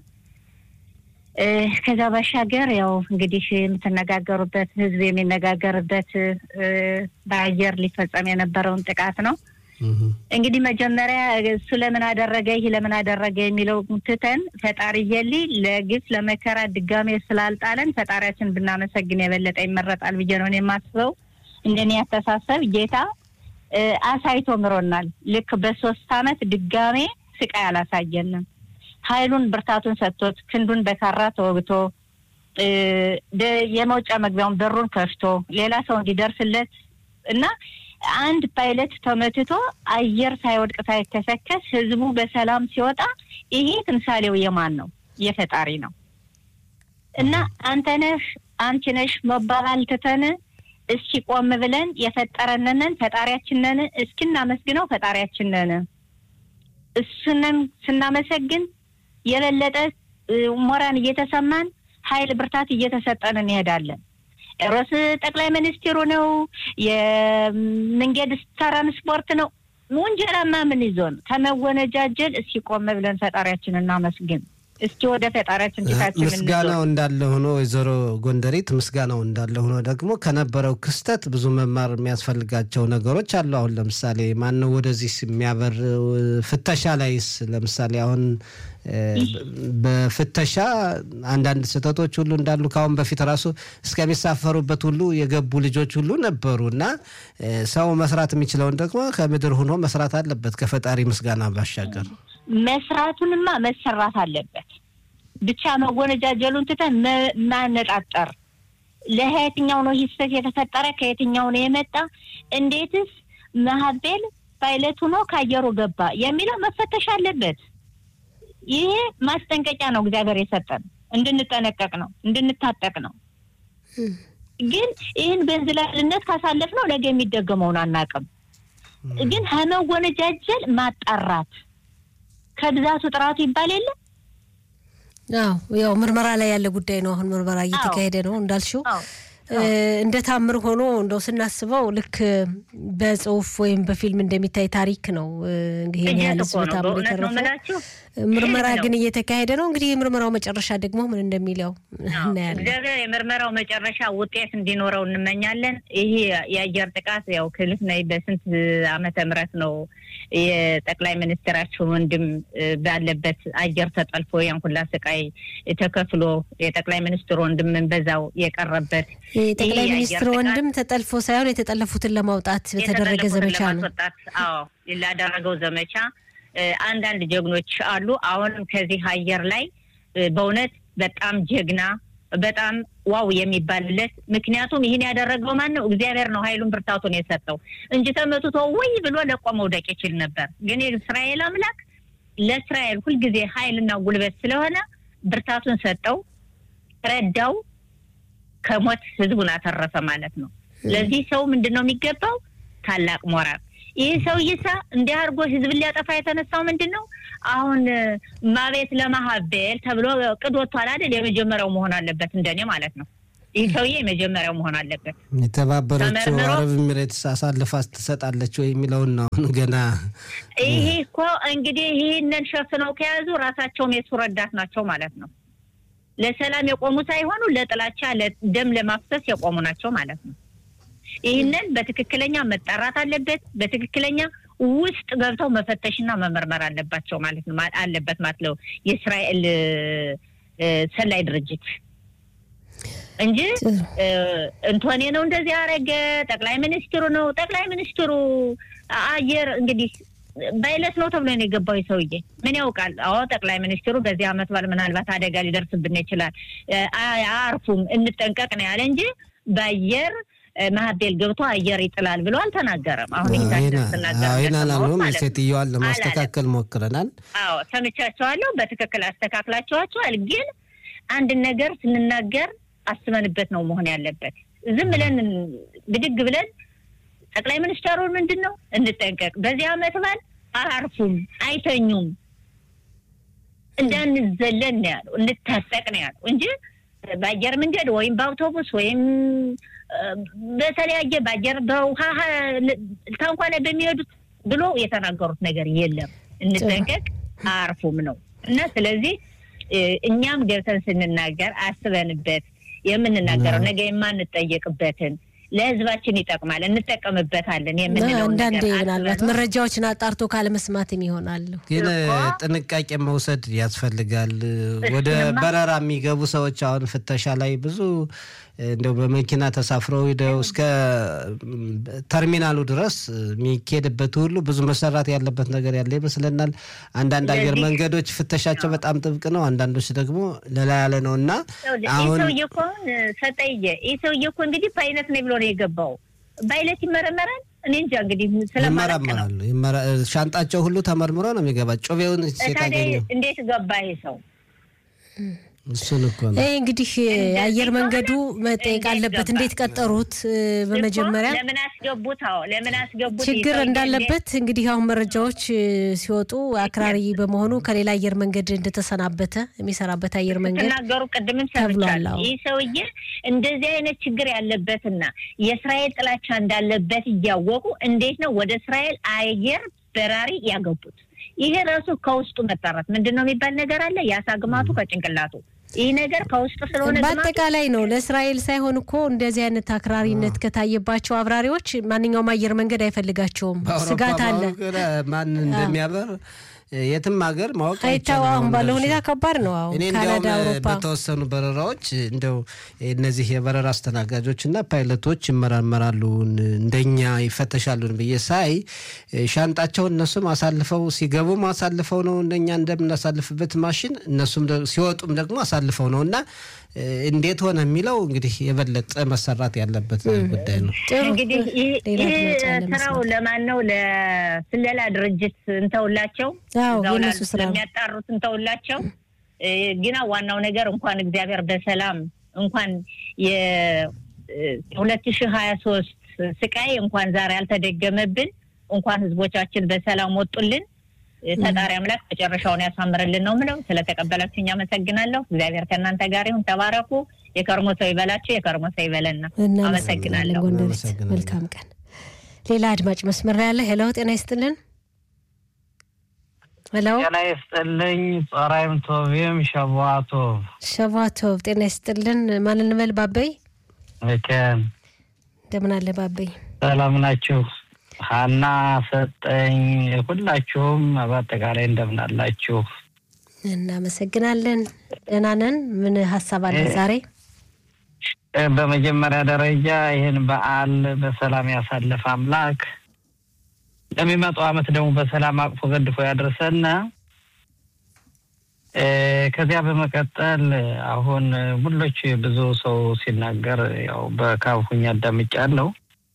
ከዛ ባሻገር ያው እንግዲህ የምትነጋገሩበት ህዝብ የሚነጋገርበት በአየር ሊፈጸም የነበረውን ጥቃት ነው። እንግዲህ መጀመሪያ እሱ ለምን አደረገ ይህ ለምን አደረገ የሚለው ትተን ፈጣሪ የሊ ለግፍ ለመከራ ድጋሜ ስላልጣለን ፈጣሪያችን ብናመሰግን የበለጠ ይመረጣል ብዬ ነው የማስበው። እንደኔ ያስተሳሰብ ጌታ አሳይቶ ምሮናል። ልክ በሶስት አመት ድጋሜ ስቃይ አላሳየንም። ኃይሉን ብርታቱን ሰጥቶት ክንዱን በካራ ተወግቶ የመውጫ መግቢያውን በሩን ከፍቶ ሌላ ሰው እንዲደርስለት እና አንድ ፓይለት ተመትቶ አየር ሳይወድቅ ሳይከሰከስ ህዝቡ በሰላም ሲወጣ ይሄ ትምሳሌው የማን ነው? የፈጣሪ ነው። እና አንተ ነህ አንቺ ነሽ መባባል ትተን እስኪ ቆም ብለን የፈጠረንንን ፈጣሪያችንን እስኪ እናመስግነው። ፈጣሪያችንን እሱንን ስናመሰግን የበለጠ ሞራን እየተሰማን ኃይል ብርታት እየተሰጠን እንሄዳለን። ሮስ ጠቅላይ ሚኒስትሩ ነው የመንገድ ትራንስፖርት ነው። ወንጀላማ ምን ይዞን ከመወነጃጀል እስኪ ቆም ብለን ፈጣሪያችን እናመስግን። እስኪ ወደ ፈጣሪያችን ፊታችን ምስጋናው እንዳለ ሆኖ ወይዘሮ ጎንደሬት ምስጋናው እንዳለ ሆኖ ደግሞ ከነበረው ክስተት ብዙ መማር የሚያስፈልጋቸው ነገሮች አሉ። አሁን ለምሳሌ ማነው ወደዚህ የሚያበር ፍተሻ ላይስ ለምሳሌ አሁን በፍተሻ አንዳንድ ስህተቶች ሁሉ እንዳሉ ከአሁን በፊት ራሱ እስከሚሳፈሩበት ሁሉ የገቡ ልጆች ሁሉ ነበሩ እና ሰው መስራት የሚችለውን ደግሞ ከምድር ሆኖ መስራት አለበት ከፈጣሪ ምስጋና ባሻገር መስራቱንማ መሰራት አለበት። ብቻ መወነጃጀሉን ትተን ማነጣጠር ለየትኛው ነው ሂስተት የተፈጠረ ከየትኛው ነው የመጣ እንዴትስ መሀቤል ፓይለት ሆኖ ከአየሩ ገባ የሚለው መፈተሽ አለበት። ይሄ ማስጠንቀቂያ ነው እግዚአብሔር የሰጠን እንድንጠነቀቅ ነው እንድንታጠቅ ነው። ግን ይህን በእንዝላልነት ካሳለፍ ነው ነገ የሚደገመውን አናውቅም። ግን ከመወነጃጀል ማጣራት ከብዛቱ ጥራቱ ይባል የለ አዎ ያው ምርመራ ላይ ያለ ጉዳይ ነው። አሁን ምርመራ እየተካሄደ ነው እንዳልሽው እንደ ታምር ሆኖ እንደው ስናስበው ልክ በጽሁፍ ወይም በፊልም እንደሚታይ ታሪክ ነው። እንግዲህ ይህን ያህል ህዝብ ታምር የተረፈው ምርመራ ግን እየተካሄደ ነው። እንግዲህ የምርመራው መጨረሻ ደግሞ ምን እንደሚለው እናያለን። እግዚአብሔር የምርመራው መጨረሻ ውጤት እንዲኖረው እንመኛለን። ይሄ የአየር ጥቃት ያው ክልፍ ነይ በስንት ዓመተ ምህረት ነው የጠቅላይ ሚኒስትራችን ወንድም ባለበት አየር ተጠልፎ ያን ሁላ ስቃይ ተከፍሎ የጠቅላይ ሚኒስትር ወንድምን በዛው የቀረበት የጠቅላይ ሚኒስትር ወንድም ተጠልፎ ሳይሆን የተጠለፉትን ለማውጣት በተደረገ ዘመቻ ነው። አዎ ላደረገው ዘመቻ አንዳንድ ጀግኖች አሉ። አሁንም ከዚህ አየር ላይ በእውነት በጣም ጀግና በጣም ዋው የሚባልለት ምክንያቱም ይህን ያደረገው ማን ነው? እግዚአብሔር ነው ኃይሉን ብርታቱን የሰጠው እንጂ ተመትቶ ወይ ብሎ ለቆ መውደቅ ይችል ነበር። ግን የእስራኤል አምላክ ለእስራኤል ሁልጊዜ ኃይልና ጉልበት ስለሆነ ብርታቱን ሰጠው፣ ረዳው፣ ከሞት ህዝቡን አተረፈ ማለት ነው። ለዚህ ሰው ምንድን ነው የሚገባው? ታላቅ ሞራል ይህ ሰውዬሳ እንዲህ አድርጎ ህዝብን ሊያጠፋ የተነሳው ምንድን ነው? አሁን ማቤት ለማሀቤል ተብሎ ቅድ ወጥቷል አይደል? የመጀመሪያው መሆን አለበት እንደኔ ማለት ነው። ይህ ሰውዬ የመጀመሪያው መሆን አለበት። የተባበረችው አረብ ኤሚሬትስ አሳልፋ ትሰጣለች ወይ የሚለውን ነው አሁን ገና። ይሄ እኮ እንግዲህ ይህንን ሸፍነው ከያዙ ራሳቸውም የሱ ረዳት ናቸው ማለት ነው። ለሰላም የቆሙ ሳይሆኑ ለጥላቻ፣ ደም ለማፍሰስ የቆሙ ናቸው ማለት ነው። ይህንን በትክክለኛ መጣራት አለበት። በትክክለኛ ውስጥ ገብተው መፈተሽና መመርመር አለባቸው ማለት ነው አለበት ማለት ነው የእስራኤል ሰላይ ድርጅት እንጂ እንቶኔ ነው እንደዚህ ያደረገ ጠቅላይ ሚኒስትሩ ነው ጠቅላይ ሚኒስትሩ አየር እንግዲህ በይለት ነው ተብሎ ነው የገባው ሰውዬ ምን ያውቃል? አዎ ጠቅላይ ሚኒስትሩ በዚህ አመት በዓል ምናልባት አደጋ ሊደርስብን ይችላል፣ አያርፉም፣ እንጠንቀቅ ነው ያለ እንጂ በአየር ማህቤል ገብቶ አየር ይጥላል ብሎ አልተናገረም። አሁን ይህን አላሉም። ሴትዮዋን ለማስተካከል ሞክረናል። አዎ ሰምቻቸዋለሁ። በትክክል አስተካክላቸዋቸዋል። ግን አንድን ነገር ስንናገር አስበንበት ነው መሆን ያለበት። ዝም ብለን ብድግ ብለን ጠቅላይ ሚኒስትሩ ምንድን ነው እንጠንቀቅ፣ በዚህ አመት በዓል አያርፉም፣ አይተኙም፣ እንዳንዘለን ነው ያለው፣ እንታጠቅ ነው ያለው እንጂ በአየር መንገድ ወይም በአውቶቡስ ወይም በተለያየ በአየር በውሃ ታንኳ ላይ በሚሄዱት ብሎ የተናገሩት ነገር የለም። እንጠንቀቅ፣ አያርፉም ነው እና ስለዚህ እኛም ገብተን ስንናገር አስበንበት የምንናገረው ነገ የማንጠየቅበትን ለህዝባችን ይጠቅማል እንጠቀምበታለን የምንለው አንዳንዴ ምናልባት መረጃዎችን አጣርቶ ካለመስማትም ይሆናል። ግን ጥንቃቄ መውሰድ ያስፈልጋል። ወደ በረራ የሚገቡ ሰዎች አሁን ፍተሻ ላይ ብዙ እንደው በመኪና ተሳፍረው ሂደው እስከ ተርሚናሉ ድረስ የሚኬድበት ሁሉ ብዙ መሰራት ያለበት ነገር ያለ ይመስለናል። አንዳንድ አየር መንገዶች ፍተሻቸው በጣም ጥብቅ ነው፣ አንዳንዶች ደግሞ ለላ ያለ ነው እና አሁን ሰውዬ እኮ ሰጠየ ይህ ሰውዬ እኮ እንግዲህ በአይነት ነው ብሎ ነው የገባው። በአይነት ይመረመራል። እኔ እንጃ እንግዲህ ይመረመራሉ። ሻንጣቸው ሁሉ ተመርምሮ ነው የሚገባ። ጩቤውን ሴት አገኘው። እንዴት ገባ ይሄ ሰው? እሱን እኮ ነው እንግዲህ የአየር መንገዱ መጠየቅ አለበት። እንዴት ቀጠሩት? በመጀመሪያ ለምን አስገቡት? አዎ ለምን አስገቡት? ችግር እንዳለበት እንግዲህ አሁን መረጃዎች ሲወጡ አክራሪ በመሆኑ ከሌላ አየር መንገድ እንደተሰናበተ የሚሰራበት አየር መንገድ ተናገሩ። ቅድምም ሰምቻለሁ። ይህ ሰውዬ እንደዚህ አይነት ችግር ያለበትና የእስራኤል ጥላቻ እንዳለበት እያወቁ እንዴት ነው ወደ እስራኤል አየር በራሪ ያገቡት? ይሄ ራሱ ከውስጡ መጣራት ምንድን ነው የሚባል ነገር አለ። የአሳ ግማቱ ከጭንቅላቱ ይህ ነገር ከውስጥ ስለሆነ በአጠቃላይ ነው። ለእስራኤል ሳይሆን እኮ እንደዚህ አይነት አክራሪነት ከታየባቸው አብራሪዎች ማንኛውም አየር መንገድ አይፈልጋቸውም። ስጋት አለ። ማን እንደሚያበር የትም ሀገር ማወቅ አይታወቅም። ባለው ሁኔታ ከባድ ነው። አሁን እኔ ካናዳ፣ እንዲያውም አውሮፓ በተወሰኑ በረራዎች እንደው እነዚህ የበረራ አስተናጋጆች እና ፓይለቶች ይመራመራሉ እንደኛ ይፈተሻሉን ብዬ ሳይ ሻንጣቸውን እነሱም አሳልፈው ሲገቡም አሳልፈው ነው እንደኛ እንደምናሳልፍበት ማሽን እነሱም ሲወጡም ደግሞ አሳልፈው ነው እና እንዴት ሆነ የሚለው እንግዲህ የበለጠ መሰራት ያለበት ጉዳይ ነው። እንግዲህ ይህ ስራው ለማን ነው? ለስለላ ድርጅት እንተውላቸው፣ የነሱ ስራ ለሚያጣሩት እንተውላቸው። ግና ዋናው ነገር እንኳን እግዚአብሔር በሰላም እንኳን የሁለት ሺህ ሀያ ሶስት ስቃይ እንኳን ዛሬ አልተደገመብን፣ እንኳን ህዝቦቻችን በሰላም ወጡልን። ፈጣሪ አምላክ መጨረሻውን ያሳምርልን ነው ምለው። ስለተቀበላችሁኝ አመሰግናለሁ። እግዚአብሔር ከእናንተ ጋር ይሁን። ተባረኩ። የከርሞ ሰው ይበላችሁ፣ የከርሞ ሰው ይበለና። አመሰግናለሁ። ጎንደሬት መልካም ቀን። ሌላ አድማጭ መስመር ላይ ያለ ሄሎ፣ ጤና ይስጥልን። ሄሎ፣ ጤና ይስጥልኝ። ጸራይም ቶቪም ሸቧቶ ሸቧቶቭ ጤና ይስጥልን። ማን እንበል? ባበይ መቼም እንደምን አለ ባበይ? ሰላም ናችሁ? ሀና ሰጠኝ፣ ሁላችሁም በአጠቃላይ እንደምን አላችሁ? እናመሰግናለን። ደህና ነን። ምን ሀሳብ አለ ዛሬ? በመጀመሪያ ደረጃ ይህን በዓል በሰላም ያሳለፈ አምላክ ለሚመጣው ዓመት ደግሞ በሰላም አቅፎ ገድፎ ያደርሰን። ከዚያ በመቀጠል አሁን ሙሎች ብዙ ሰው ሲናገር ያው በካፉኝ አዳምጫለሁ።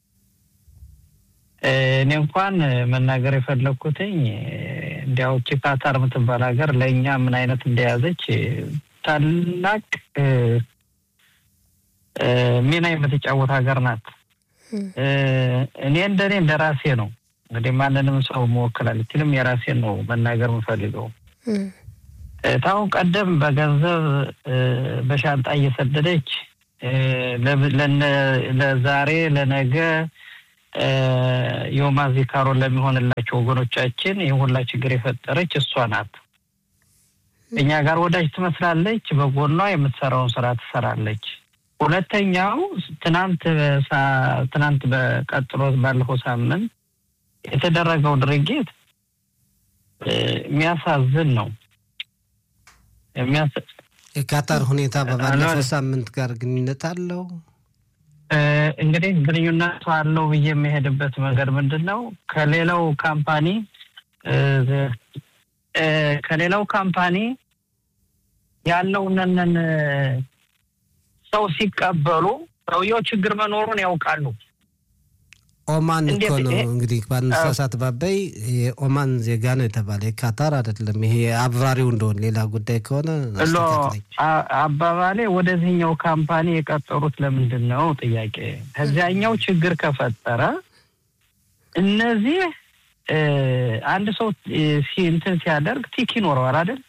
እኔ እንኳን መናገር የፈለግኩትኝ እንዲያውቺ ካታር የምትባል ሀገር ለእኛ ምን አይነት እንደያዘች ታላቅ ሚና የምትጫወት ሀገር ናት። እኔ እንደኔ እንደ ራሴ ነው እንግዲህ ማንንም ሰው መወከል አልችልም። የራሴን ነው መናገር የምፈልገው። ታሁን ቀደም በገንዘብ በሻንጣ እየሰደደች ለዛሬ ለነገ የወማ ዚካሮን ለሚሆንላቸው ወገኖቻችን ይህ ሁላ ችግር የፈጠረች እሷ ናት። እኛ ጋር ወዳጅ ትመስላለች፣ በጎኗ የምትሰራውን ስራ ትሰራለች። ሁለተኛው ትናንት ትናንት በቀጥሎ ባለፈው ሳምንት የተደረገው ድርጊት የሚያሳዝን ነው። የካታር ሁኔታ በባለፈው ሳምንት ጋር ግንኙነት አለው። እንግዲህ ግንኙነቱ አለው ብዬ የሚሄድበት መንገድ ምንድን ነው? ከሌላው ካምፓኒ ከሌላው ካምፓኒ ያለውንን ሰው ሲቀበሉ ሰውየው ችግር መኖሩን ያውቃሉ። ኦማን እኮ ነው እንግዲህ ባነሳሳት ባበይ የኦማን ዜጋ ነው የተባለ የካታር አይደለም። ይሄ አብራሪው እንደሆነ ሌላ ጉዳይ ከሆነ አባባሌ ወደዚህኛው ካምፓኒ የቀጠሩት ለምንድን ነው ጥያቄ። ከዚያኛው ችግር ከፈጠረ እነዚህ አንድ ሰው እንትን ሲያደርግ ቲክ ይኖረዋል አይደል?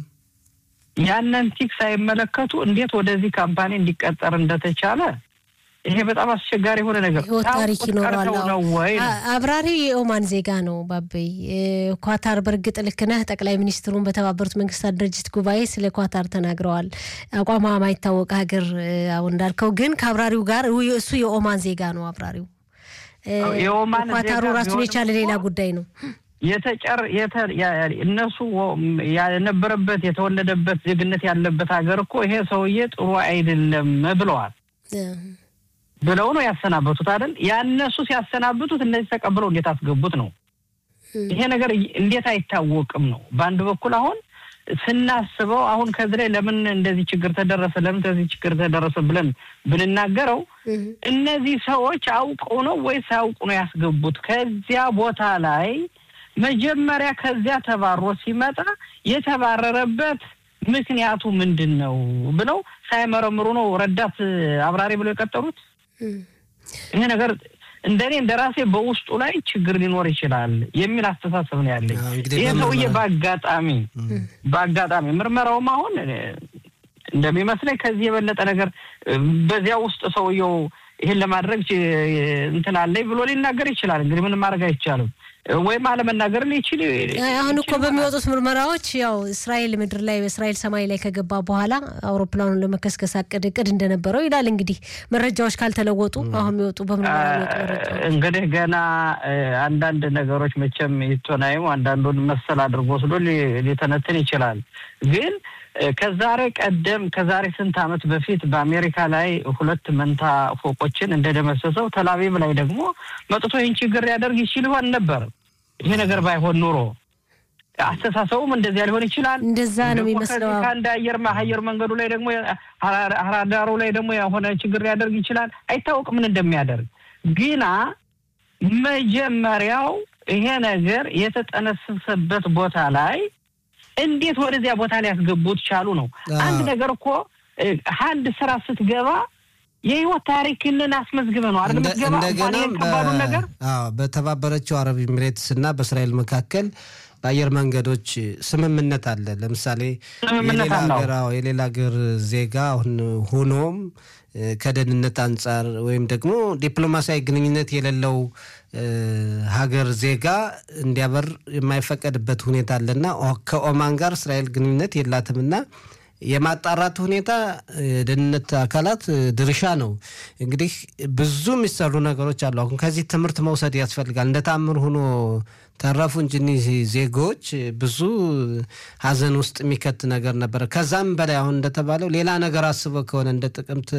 ያንን ቲክ ሳይመለከቱ እንዴት ወደዚህ ካምፓኒ እንዲቀጠር እንደተቻለ ይሄ በጣም አስቸጋሪ የሆነ ነገር ህይወት ታሪክ ይኖረዋል። አብራሪው የኦማን ዜጋ ነው። ባበይ ኳታር በእርግጥ ልክ ነህ። ጠቅላይ ሚኒስትሩን በተባበሩት መንግስታት ድርጅት ጉባኤ ስለ ኳታር ተናግረዋል። አቋሟ ማይታወቅ ሀገር አሁን እንዳልከው ግን ከአብራሪው ጋር እሱ የኦማን ዜጋ ነው። አብራሪው ኳታሩ ራሱን የቻለ ሌላ ጉዳይ ነው። የተጨር እነሱ የነበረበት የተወለደበት ዜግነት ያለበት ሀገር እኮ ይሄ ሰውዬ ጥሩ አይደለም ብለዋል ብለው ነው ያሰናበቱት አይደል? ያነሱ ሲያሰናብቱት እነዚህ ተቀብለው እንዴት አስገቡት ነው። ይሄ ነገር እንዴት አይታወቅም ነው። በአንድ በኩል አሁን ስናስበው አሁን ከዚህ ላይ ለምን እንደዚህ ችግር ተደረሰ፣ ለምን ከዚህ ችግር ተደረሰ ብለን ብንናገረው እነዚህ ሰዎች አውቀው ነው ወይስ አያውቁ ነው ያስገቡት? ከዚያ ቦታ ላይ መጀመሪያ ከዚያ ተባሮ ሲመጣ የተባረረበት ምክንያቱ ምንድን ነው ብለው ሳይመረምሩ ነው ረዳት አብራሪ ብለው የቀጠሩት። ይሄ ነገር እንደኔ እንደ ራሴ በውስጡ ላይ ችግር ሊኖር ይችላል የሚል አስተሳሰብ ነው ያለኝ። ይህ ሰውዬ በአጋጣሚ በአጋጣሚ ምርመራውም አሁን እንደሚመስለኝ ከዚህ የበለጠ ነገር በዚያ ውስጥ ሰውየው ይህን ለማድረግ እንትን አለኝ ብሎ ሊናገር ይችላል። እንግዲህ ምንም ማድረግ አይቻልም። ወይም አለመናገር ሊችል አሁን እኮ በሚወጡት ምርመራዎች ያው እስራኤል ምድር ላይ በእስራኤል ሰማይ ላይ ከገባ በኋላ አውሮፕላኑን ለመከስከስ አቅድ እቅድ እንደነበረው ይላል። እንግዲህ መረጃዎች ካልተለወጡ አሁን የሚወጡ በምርመራ የሚወጡ መረጃዎች እንግዲህ ገና አንዳንድ ነገሮች መቼም ይቶናይም አንዳንዱን መሰል አድርጎ ወስዶ ሊተነትን ይችላል ግን ከዛሬ ቀደም ከዛሬ ስንት ዓመት በፊት በአሜሪካ ላይ ሁለት መንታ ፎቆችን እንደደመሰሰው ተላቪቭ ላይ ደግሞ መጥቶ ይህን ችግር ሊያደርግ ይችል ይሆን ነበር። ይሄ ነገር ባይሆን ኑሮ አስተሳሰቡም እንደዚያ ሊሆን ይችላል። እንደዛ ነው የሚመስለው። ከአንድ አየር አየር መንገዱ ላይ ደግሞ ራዳሩ ላይ ደግሞ የሆነ ችግር ሊያደርግ ይችላል። አይታወቅም ምን እንደሚያደርግ ግና መጀመሪያው ይሄ ነገር የተጠነሰሰበት ቦታ ላይ እንዴት ወደዚያ ቦታ ሊያስገቡት ቻሉ ነው። አንድ ነገር እኮ አንድ ስራ ስትገባ የህይወት ታሪክንን አስመዝግበ ነው አይደል የምትገባ። ከባዱ ነገር በተባበረችው አረብ ኤሚሬትስ እና በእስራኤል መካከል በአየር መንገዶች ስምምነት አለ። ለምሳሌ የሌላ ሀገር ዜጋ አሁን ሆኖም ከደህንነት አንጻር ወይም ደግሞ ዲፕሎማሲያዊ ግንኙነት የሌለው ሀገር ዜጋ እንዲያበር የማይፈቀድበት ሁኔታ አለና ከኦማን ጋር እስራኤል ግንኙነት የላትምና የማጣራት ሁኔታ የደህንነት አካላት ድርሻ ነው። እንግዲህ ብዙ የሚሰሩ ነገሮች አሉ። አሁን ከዚህ ትምህርት መውሰድ ያስፈልጋል። እንደ ታምር ሆኖ ተረፉ እንጂ እኒህ ዜጎች ብዙ ሀዘን ውስጥ የሚከት ነገር ነበረ። ከዛም በላይ አሁን እንደተባለው ሌላ ነገር አስበው ከሆነ እንደ ጥቅምት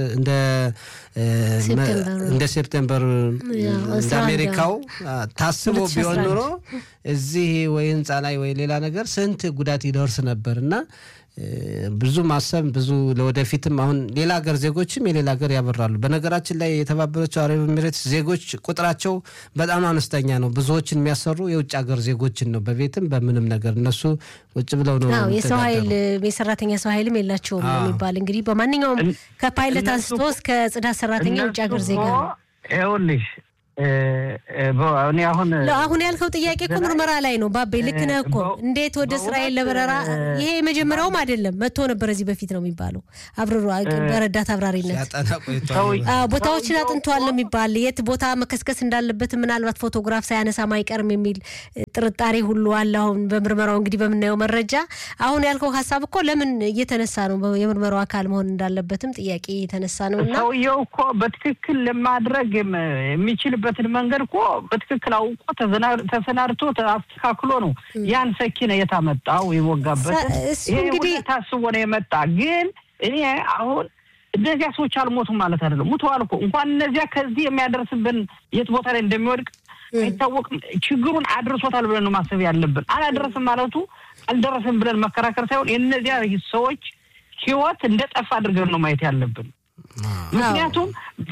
እንደ ሴፕቴምበር እንደ አሜሪካው ታስቦ ቢሆን ኑሮ እዚህ ወይ ህንፃ ላይ ወይ ሌላ ነገር ስንት ጉዳት ይደርስ ነበር እና ብዙ ማሰብ ብዙ ለወደፊትም አሁን ሌላ ሀገር ዜጎችም የሌላ ሀገር ያበራሉ። በነገራችን ላይ የተባበረችው አረብ ኤሚሬትስ ዜጎች ቁጥራቸው በጣም አነስተኛ ነው። ብዙዎችን የሚያሰሩ የውጭ ሀገር ዜጎችን ነው፣ በቤትም በምንም ነገር እነሱ ቁጭ ብለው ነው። የሰው ኃይል የሰራተኛ ሰው ኃይልም የላቸውም ነው የሚባል እንግዲህ በማንኛውም ከፓይለት አንስቶ እስከ ጽዳት ሰራተኛ የውጭ ሀገር ዜጋ ነው። ይኸውልሽ እኔ አሁን አሁን ያልከው ጥያቄ እኮ ምርመራ ላይ ነው። ባቤ ልክ ነህ እኮ እንዴት ወደ እስራኤል ለበረራ ይሄ የመጀመሪያውም አይደለም መጥቶ ነበር እዚህ በፊት ነው የሚባለው። አብረሩ በረዳት አብራሪነት ቦታዎችን አጥንተዋል ነው የሚባል የት ቦታ መከስከስ እንዳለበት ምናልባት ፎቶግራፍ ሳያነሳም አይቀርም የሚል ጥርጣሬ ሁሉ አለ። አሁን በምርመራው እንግዲህ በምናየው መረጃ አሁን ያልከው ሀሳብ እኮ ለምን እየተነሳ ነው የምርመራው አካል መሆን እንዳለበትም ጥያቄ እየተነሳ ነው እና ሰውየው እኮ በትክክል ለማድረግ የሚችልበት ያለበትን መንገድ እኮ በትክክል አውቆ ተሰናድቶ አስተካክሎ ነው ያን ሰኪነ የታመጣው የወጋበት። ይሄ እንግዲህ ታስቦ ነው የመጣ። ግን እኔ አሁን እነዚያ ሰዎች አልሞቱም ማለት አይደለም፣ ሙተዋል እኮ እንኳን እነዚያ ከዚህ የሚያደርስብን የት ቦታ ላይ እንደሚወድቅ አይታወቅም። ችግሩን አድርሶታል ብለን ነው ማሰብ ያለብን። አላደረስም ማለቱ አልደረስም ብለን መከራከር ሳይሆን የእነዚያ ሰዎች ህይወት እንደ ጠፋ አድርገን ነው ማየት ያለብን። ምክንያቱም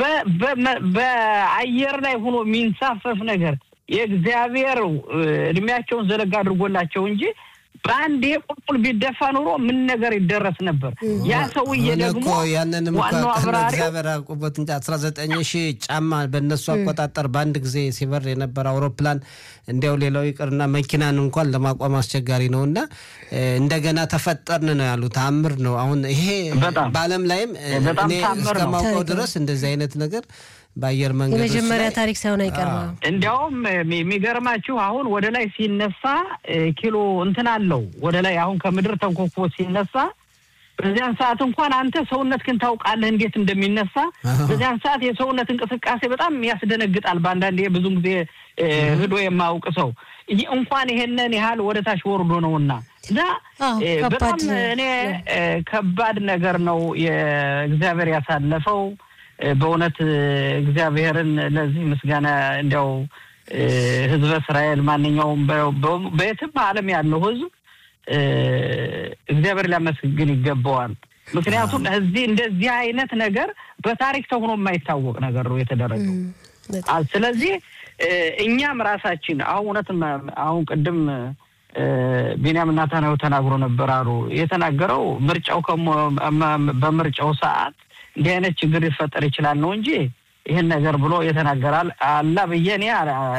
በአየር ላይ ሆኖ የሚንሳፈፍ ነገር የእግዚአብሔር እድሜያቸውን ዘለጋ አድርጎላቸው እንጂ በአንዴ ቁልቁል ቢደፋ ኑሮ ምን ነገር ይደረስ ነበር። ያ ሰውዬ ደግሞ ያንንም ዋናው አብራሪ እግዚአብሔር አውቆበት እንጂ አስራ ዘጠኝ ሺህ ጫማ በእነሱ አቆጣጠር በአንድ ጊዜ ሲበር የነበረ አውሮፕላን እንዲያው ሌላው ይቅርና መኪናን እንኳን ለማቋም አስቸጋሪ ነው እና እንደገና ተፈጠርን ነው ያሉት። ተአምር ነው። አሁን ይሄ በዓለም ላይም እኔ እስከማውቀው ድረስ እንደዚህ አይነት ነገር በአየር መንገድ የመጀመሪያ ታሪክ ሳይሆን አይቀርም። እንዲያውም የሚገርማችሁ አሁን ወደ ላይ ሲነሳ ኪሎ እንትን አለው ወደ ላይ አሁን ከምድር ተንኮኮ ሲነሳ በዚያን ሰዓት እንኳን አንተ ሰውነት ግን ታውቃለህ እንዴት እንደሚነሳ። በዚያን ሰዓት የሰውነት እንቅስቃሴ በጣም ያስደነግጣል። በአንዳንድ ብዙ ጊዜ ህዶ የማያውቅ ሰው እንኳን ይሄንን ያህል ወደ ታች ወርዶ ነውና እና በጣም እኔ ከባድ ነገር ነው የእግዚአብሔር ያሳለፈው። በእውነት እግዚአብሔርን ለዚህ ምስጋና እንዲያው ህዝበ እስራኤል ማንኛውም በየትም ዓለም ያለው ህዝብ እግዚአብሔር ሊያመስግን ይገባዋል። ምክንያቱም እዚህ እንደዚህ አይነት ነገር በታሪክ ተሆኖ የማይታወቅ ነገር ነው የተደረገው። ስለዚህ እኛም ራሳችን አሁን እውነት አሁን ቅድም ቢንያም ናታናዊ ተናግሮ ነበር አሉ የተናገረው ምርጫው በምርጫው ሰዓት እንዲህ አይነት ችግር ሊፈጠር ይችላል ነው እንጂ ይህን ነገር ብሎ የተናገራል አላ ብዬ እኔ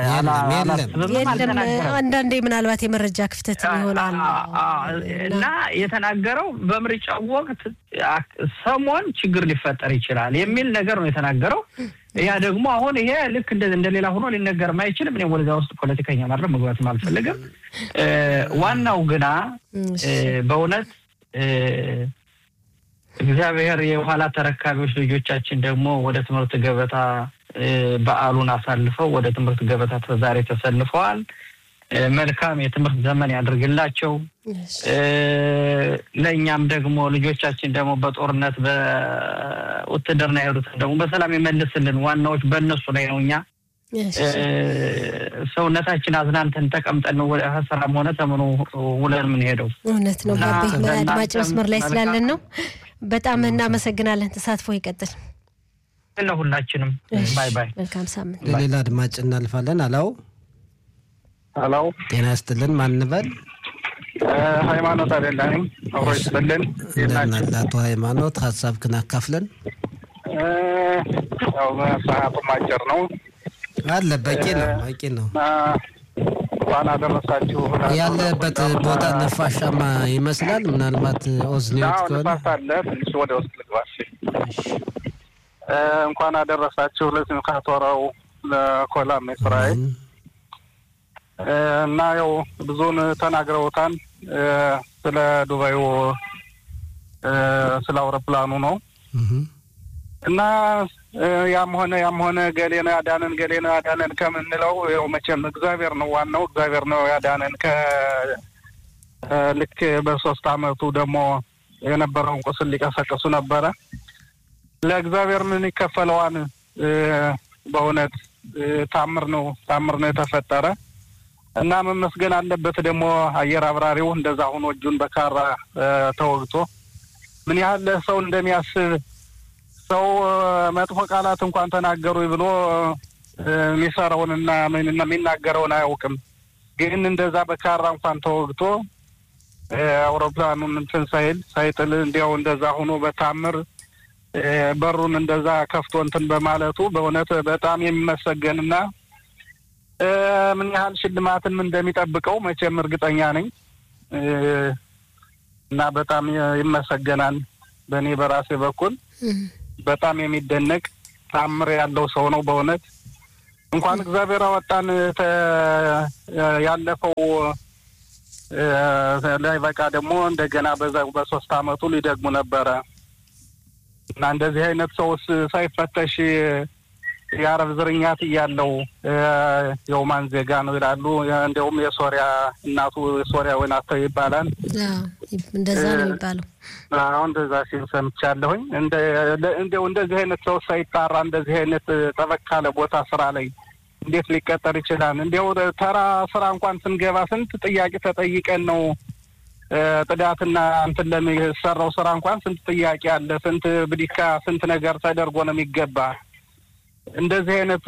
የለም። አንዳንዴ ምናልባት የመረጃ ክፍተት ይሆናል እና የተናገረው በምርጫው ወቅት ሰሞን ችግር ሊፈጠር ይችላል የሚል ነገር ነው የተናገረው። ያ ደግሞ አሁን ይሄ ልክ እንደሌላ ሆኖ ሊነገርም አይችልም። እኔ ወደዚያ ውስጥ ፖለቲከኛ ማድረግ መግባትም አልፈልግም። ዋናው ግና በእውነት እግዚአብሔር የኋላ ተረካቢዎች ልጆቻችን ደግሞ ወደ ትምህርት ገበታ በዓሉን አሳልፈው ወደ ትምህርት ገበታ ዛሬ ተሰልፈዋል። መልካም የትምህርት ዘመን ያድርግላቸው። ለእኛም ደግሞ ልጆቻችን ደግሞ በጦርነት በውትድርና የሄዱትን ደግሞ በሰላም ይመልስልን። ዋናዎች በእነሱ ላይ ነው። እኛ ሰውነታችን አዝናንተን ተቀምጠን ስራም ሆነ ተምኖ ውለን የምንሄደው እውነት ነው። አድማጭ መስመር ላይ ስላለን ነው። በጣም እናመሰግናለን። ተሳትፎ ይቀጥል ለሁላችንም። ባይ ባይ። መልካም ሳምንት። ለሌላ አድማጭ እናልፋለን። አላው አላው ጤና ይስጥልን። ማንበል ሃይማኖት አይደለንም። አብሮ ይስጥልን። እንደምን አቶ ሃይማኖት ሀሳብክን አካፍለን። ያው ሰዓቱም አጭር ነው አለ በቂ ነው በቂ ነው። እንኳን አደረሳችሁ። ያለበት ቦታ ነፋሻማ ይመስላል። ምናልባት ኦዝኒዮት ከሆነ ንፋስ አለ። ትንሽ ወደ ውስጥ ልግባሽ። እንኳን አደረሳችሁ ለስምካት ወራው ለኮላም እስራኤል እና ያው ብዙውን ተናግረውታል። ስለ ዱባዩ ስለ አውሮፕላኑ ነው እና ያም ሆነ ያም ሆነ ገሌ ነው ያዳነን ገሌ ነው ያዳነን ከምንለው ያው መቼም እግዚአብሔር ነው ዋናው እግዚአብሔር ነው ያዳነን። ከልክ በሶስት አመቱ ደግሞ የነበረውን ቁስል ሊቀሰቅሱ ነበረ። ለእግዚአብሔር ምን ይከፈለዋን? በእውነት ታምር ነው ታምር ነው የተፈጠረ እና መመስገን አለበት ደግሞ አየር አብራሪው እንደዛ ሆኖ እጁን በካራ ተወግቶ ምን ያህል ሰው እንደሚያስብ ሰው መጥፎ ቃላት እንኳን ተናገሩ ብሎ የሚሰራውንና የሚናገረውን አያውቅም። ግን እንደዛ በካራ እንኳን ተወግቶ አውሮፕላኑን እንትን ሳይል ሳይጥል እንዲያው እንደዛ ሆኖ በታምር በሩን እንደዛ ከፍቶ እንትን በማለቱ በእውነት በጣም የሚመሰገንና ምን ያህል ሽልማትም እንደሚጠብቀው መቼም እርግጠኛ ነኝ እና በጣም ይመሰገናል። በእኔ በራሴ በኩል በጣም የሚደነቅ ታምር ያለው ሰው ነው በእውነት እንኳን እግዚአብሔር አወጣን። ያለፈው ላይ በቃ ደግሞ እንደገና በዛ በሶስት አመቱ ሊደግሙ ነበረ እና እንደዚህ አይነት ሰውስ ሳይፈተሽ የአረብ ዝርኛት እያለው የኦማን ዜጋ ነው ይላሉ። እንዲያውም የሶሪያ እናቱ የሶሪያዊ ናት ይባላል። እንደዛ ነው የሚባለው። አሁን እንደዛ ሲል ሰምቻለሁኝ። እንዲያው እንደዚህ አይነት ሰው ሳይጣራ እንደዚህ አይነት ጠበቅ ካለ ቦታ ስራ ላይ እንዴት ሊቀጠር ይችላል? እንዲያው ተራ ስራ እንኳን ስንገባ ስንት ጥያቄ ተጠይቀን ነው ጥዳትና እንትን ለሚሰራው ስራ እንኳን ስንት ጥያቄ አለ። ስንት ብዲካ ስንት ነገር ተደርጎ ነው የሚገባ እንደዚህ አይነት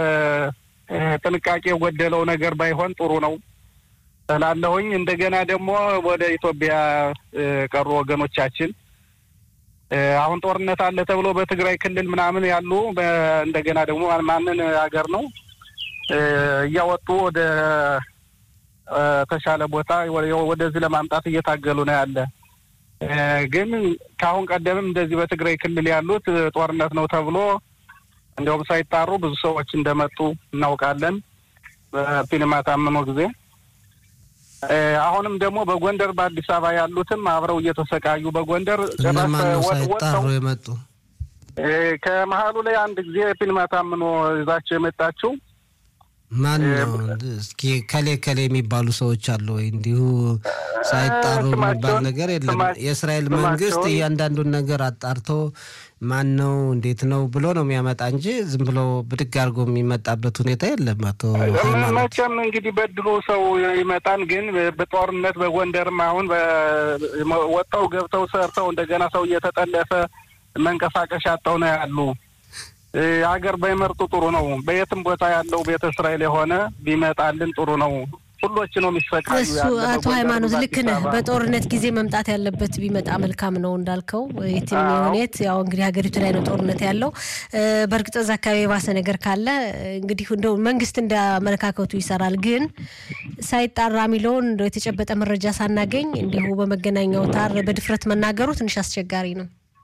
ጥንቃቄ የጎደለው ነገር ባይሆን ጥሩ ነው እላለሁኝ። እንደገና ደግሞ ወደ ኢትዮጵያ ቀሩ ወገኖቻችን አሁን ጦርነት አለ ተብሎ በትግራይ ክልል ምናምን ያሉ እንደገና ደግሞ ማንን ሀገር ነው እያወጡ ወደ ተሻለ ቦታ ወደዚህ ለማምጣት እየታገሉ ነው ያለ። ግን ከአሁን ቀደምም እንደዚህ በትግራይ ክልል ያሉት ጦርነት ነው ተብሎ እንዲያውም ሳይጣሩ ብዙ ሰዎች እንደመጡ እናውቃለን። በፊልማ ታምኖ ጊዜ አሁንም ደግሞ በጎንደር በአዲስ አበባ ያሉትም አብረው እየተሰቃዩ በጎንደር እነማነው ሳይጣሩ የመጡ? ከመሀሉ ላይ አንድ ጊዜ ፊልማ ታምኖ ይዛቸው የመጣችው ማን ነው? እስኪ ከሌ ከሌ የሚባሉ ሰዎች አሉ ወይ? እንዲሁ ሳይጣሩ የሚባል ነገር የለም። የእስራኤል መንግስት እያንዳንዱን ነገር አጣርቶ ማን ነው እንዴት ነው ብሎ ነው የሚያመጣ እንጂ ዝም ብሎ ብድግ አድርጎ የሚመጣበት ሁኔታ የለም። አቶ መቼም እንግዲህ በድሎ ሰው ይመጣን፣ ግን በጦርነት በጎንደርም አሁን ወጣው ገብተው ሰርተው እንደገና ሰው እየተጠለፈ መንቀሳቀሻ አጣው ነው ያሉ። ሀገር ባይመርጡ ጥሩ ነው። በየትም ቦታ ያለው ቤተ እስራኤል የሆነ ቢመጣልን ጥሩ ነው። ሁሎች ነው የሚሰቃዩ። እሱ አቶ ሃይማኖት ልክ ነህ። በጦርነት ጊዜ መምጣት ያለበት ቢመጣ መልካም ነው እንዳልከው። የትም ሁኔት ያው እንግዲህ ሀገሪቱ ላይ ነው ጦርነት ያለው። በእርግጥ እዛ አካባቢ የባሰ ነገር ካለ እንግዲህ እንደው መንግስት እንደ አመለካከቱ ይሰራል። ግን ሳይጣራ የሚለውን እንደው የተጨበጠ መረጃ ሳናገኝ እንዲሁ በመገናኛ አውታር በድፍረት መናገሩ ትንሽ አስቸጋሪ ነው።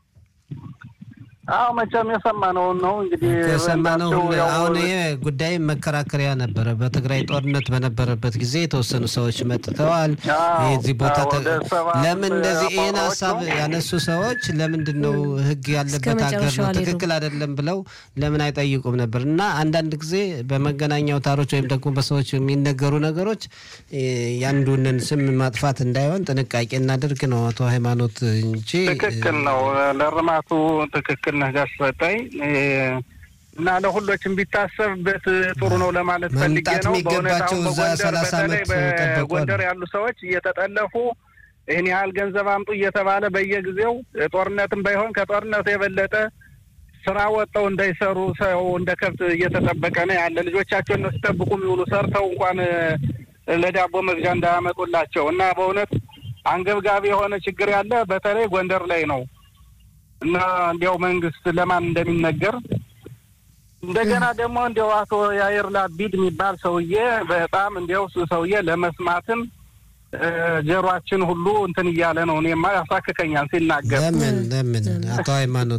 አዎ መቼም የሰማነውን ነው እንግዲህ የሰማነው። አሁን ይሄ ጉዳይ መከራከሪያ ነበረ። በትግራይ ጦርነት በነበረበት ጊዜ የተወሰኑ ሰዎች መጥተዋል። የዚህ ቦታ ለምን እንደዚህ ይህን ሀሳብ ያነሱ ሰዎች ለምንድን ነው ህግ ያለበት ሀገር ነው ትክክል አይደለም ብለው ለምን አይጠይቁም ነበር? እና አንዳንድ ጊዜ በመገናኛ አውታሮች ወይም ደግሞ በሰዎች የሚነገሩ ነገሮች ያንዱንን ስም ማጥፋት እንዳይሆን ጥንቃቄ እናድርግ ነው አቶ ሃይማኖት እንጂ ትክክል ነው ለርማቱ ትክክል ነህ ጋሽ ሰጠኝ እና ለሁሎችም ቢታሰብበት ጥሩ ነው ለማለት ፈልጌ ነው። በእውነት አሁን በጎንደር በተለይ በጎንደር ያሉ ሰዎች እየተጠለፉ ይህን ያህል ገንዘብ አምጡ እየተባለ በየጊዜው ጦርነትም ባይሆን ከጦርነቱ የበለጠ ስራ ወጥተው እንዳይሰሩ ሰው እንደ ከብት እየተጠበቀ ነው ያለ። ልጆቻቸውን ነው ሲጠብቁ የሚውሉ ሰርተው እንኳን ለዳቦ መግዣ እንዳያመጡላቸው እና በእውነት አንገብጋቢ የሆነ ችግር ያለ በተለይ ጎንደር ላይ ነው እና እንዲያው መንግስት ለማን እንደሚነገር እንደገና ደግሞ እንዲያው አቶ ያየር ላቢድ የሚባል ሰውዬ በጣም እንዲያው ሰውዬ ለመስማትም ጀሯችን ሁሉ እንትን እያለ ነው። እኔማ ያሳክከኛል ሲናገር። ለምን ለምን አቶ ሃይማኖት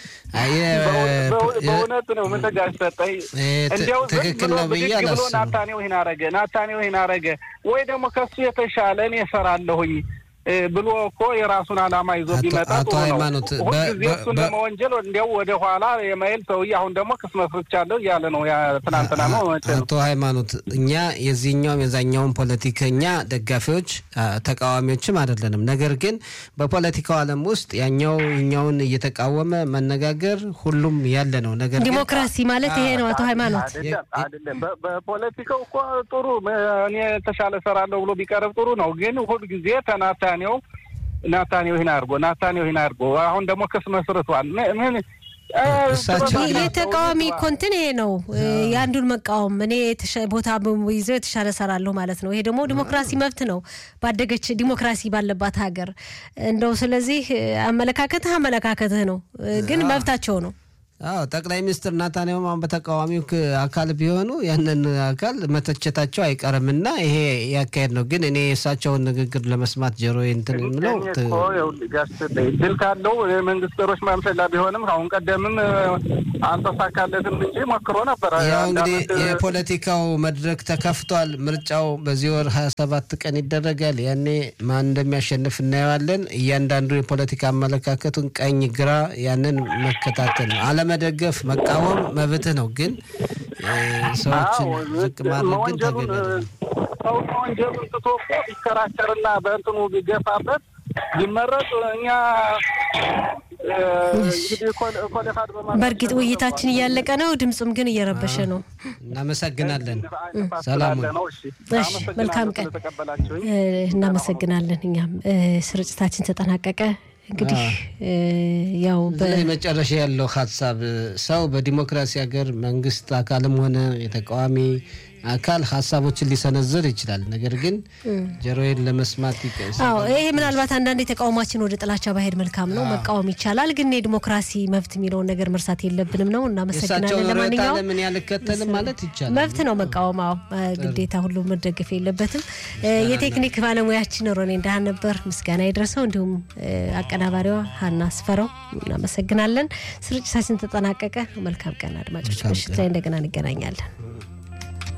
በእውነት ነው ምን ተጋሽ ሰጠኝ እንዲያው ትክክል ነው ብዬ ብሎ አላስብም። ናታኔው ይህን አረገ ናታኔው ይህን አረገ ወይ ደግሞ ከሱ የተሻለ እኔ እሰራለሁኝ ብሎ እኮ የራሱን ዓላማ ይዞ ቢመጣ አቶ ሃይማኖት ሁልጊዜ እሱን ለመወንጀል እንዲያው ወደ ኋላ የማይል ሰውዬ አሁን ደግሞ ክስ መስርቻለሁ እያለ ነው። ትናንትና ነው። አቶ ሃይማኖት እኛ የዚህኛውም የዛኛውን ፖለቲከኛ ደጋፊዎች ተቃዋሚዎችም አይደለንም። ነገር ግን በፖለቲካው ዓለም ውስጥ ያኛው እኛውን እየተቃወመ መነጋገር ሁሉም ያለ ነው። ነገር ዲሞክራሲ ማለት ይሄ ነው። አቶ ሃይማኖት አይደለም። በፖለቲካው እኮ ጥሩ እኔ የተሻለ እሰራለሁ ብሎ ቢቀርብ ጥሩ ነው። ግን ሁልጊዜ ተናታኔው ናታኔው ይህን አድርጎ ናታኔው ይህን አድርጎ አሁን ደግሞ ክስ መስርቷል። ምን የተቃዋሚ እኮ እንትን ይሄ ነው የአንዱን መቃወም እኔ ቦታ ይዘው የተሻለ እሰራለሁ ማለት ነው። ይሄ ደግሞ ዲሞክራሲ መብት ነው ባደገች ዲሞክራሲ ባለባት ሀገር እንደው ስለዚህ አመለካከትህ አመለካከትህ ነው፣ ግን መብታቸው ነው። አዎ ጠቅላይ ሚኒስትር ናታንያሁም አሁን በተቃዋሚው አካል ቢሆኑ ያንን አካል መተቸታቸው አይቀርም እና ይሄ ያካሄድ ነው። ግን እኔ የእሳቸውን ንግግር ለመስማት ጆሮ እንትን የምለው ድል ካለው የመንግስት ጦሮች ማምሰላ ቢሆንም አሁን ቀደምም አልተሳካለትም እንጂ ሞክሮ ነበረ። ያው እንግዲህ የፖለቲካው መድረክ ተከፍቷል። ምርጫው በዚህ ወር ሀያ ሰባት ቀን ይደረጋል። ያኔ ማን እንደሚያሸንፍ እናየዋለን። እያንዳንዱ የፖለቲካ አመለካከቱን ቀኝ፣ ግራ ያንን መከታተል ነው። አለመደገፍ መቃወም መብትህ ነው። ግን ሰዎችን ዝቅ ማድረግ ግን ተገቢ ሰው ወንጀሉን ትቶ እኮ ቢከራከርና በእንትኑ ቢገፋበት ቢመረጥ እኛ በእርግጥ ውይይታችን እያለቀ ነው። ድምፁም ግን እየረበሸ ነው። እናመሰግናለን። ሰላም እሺ፣ መልካም ቀን። እናመሰግናለን። እኛም ስርጭታችን ተጠናቀቀ። እንግዲህ ያው መጨረሻ ያለው ሀሳብ ሰው በዲሞክራሲ ሀገር መንግስት አካልም ሆነ የተቃዋሚ አካል ሀሳቦችን ሊሰነዝር ይችላል። ነገር ግን ጆሮዬን ለመስማት አዎ፣ ይሄ ምናልባት አንዳንድ የተቃውሟችን ወደ ጥላቻ ባሄድ መልካም ነው። መቃወም ይቻላል፣ ግን የዲሞክራሲ መብት የሚለውን ነገር መርሳት የለብንም ነው። እናመሰግናለን። ለማንኛውም ለምን ያልከተልም ማለት ይቻላል፣ መብት ነው መቃወም። አዎ፣ ግዴታ ሁሉ መደገፍ የለበትም። የቴክኒክ ባለሙያችን ሮኔ እንዳህን ነበር፣ ምስጋና ይድረሰው። እንዲሁም አቀናባሪዋ ሀና አስፈረው እናመሰግናለን። ስርጭታችን ተጠናቀቀ። መልካም ቀን አድማጮች፣ ምሽት ላይ እንደገና እንገናኛለን።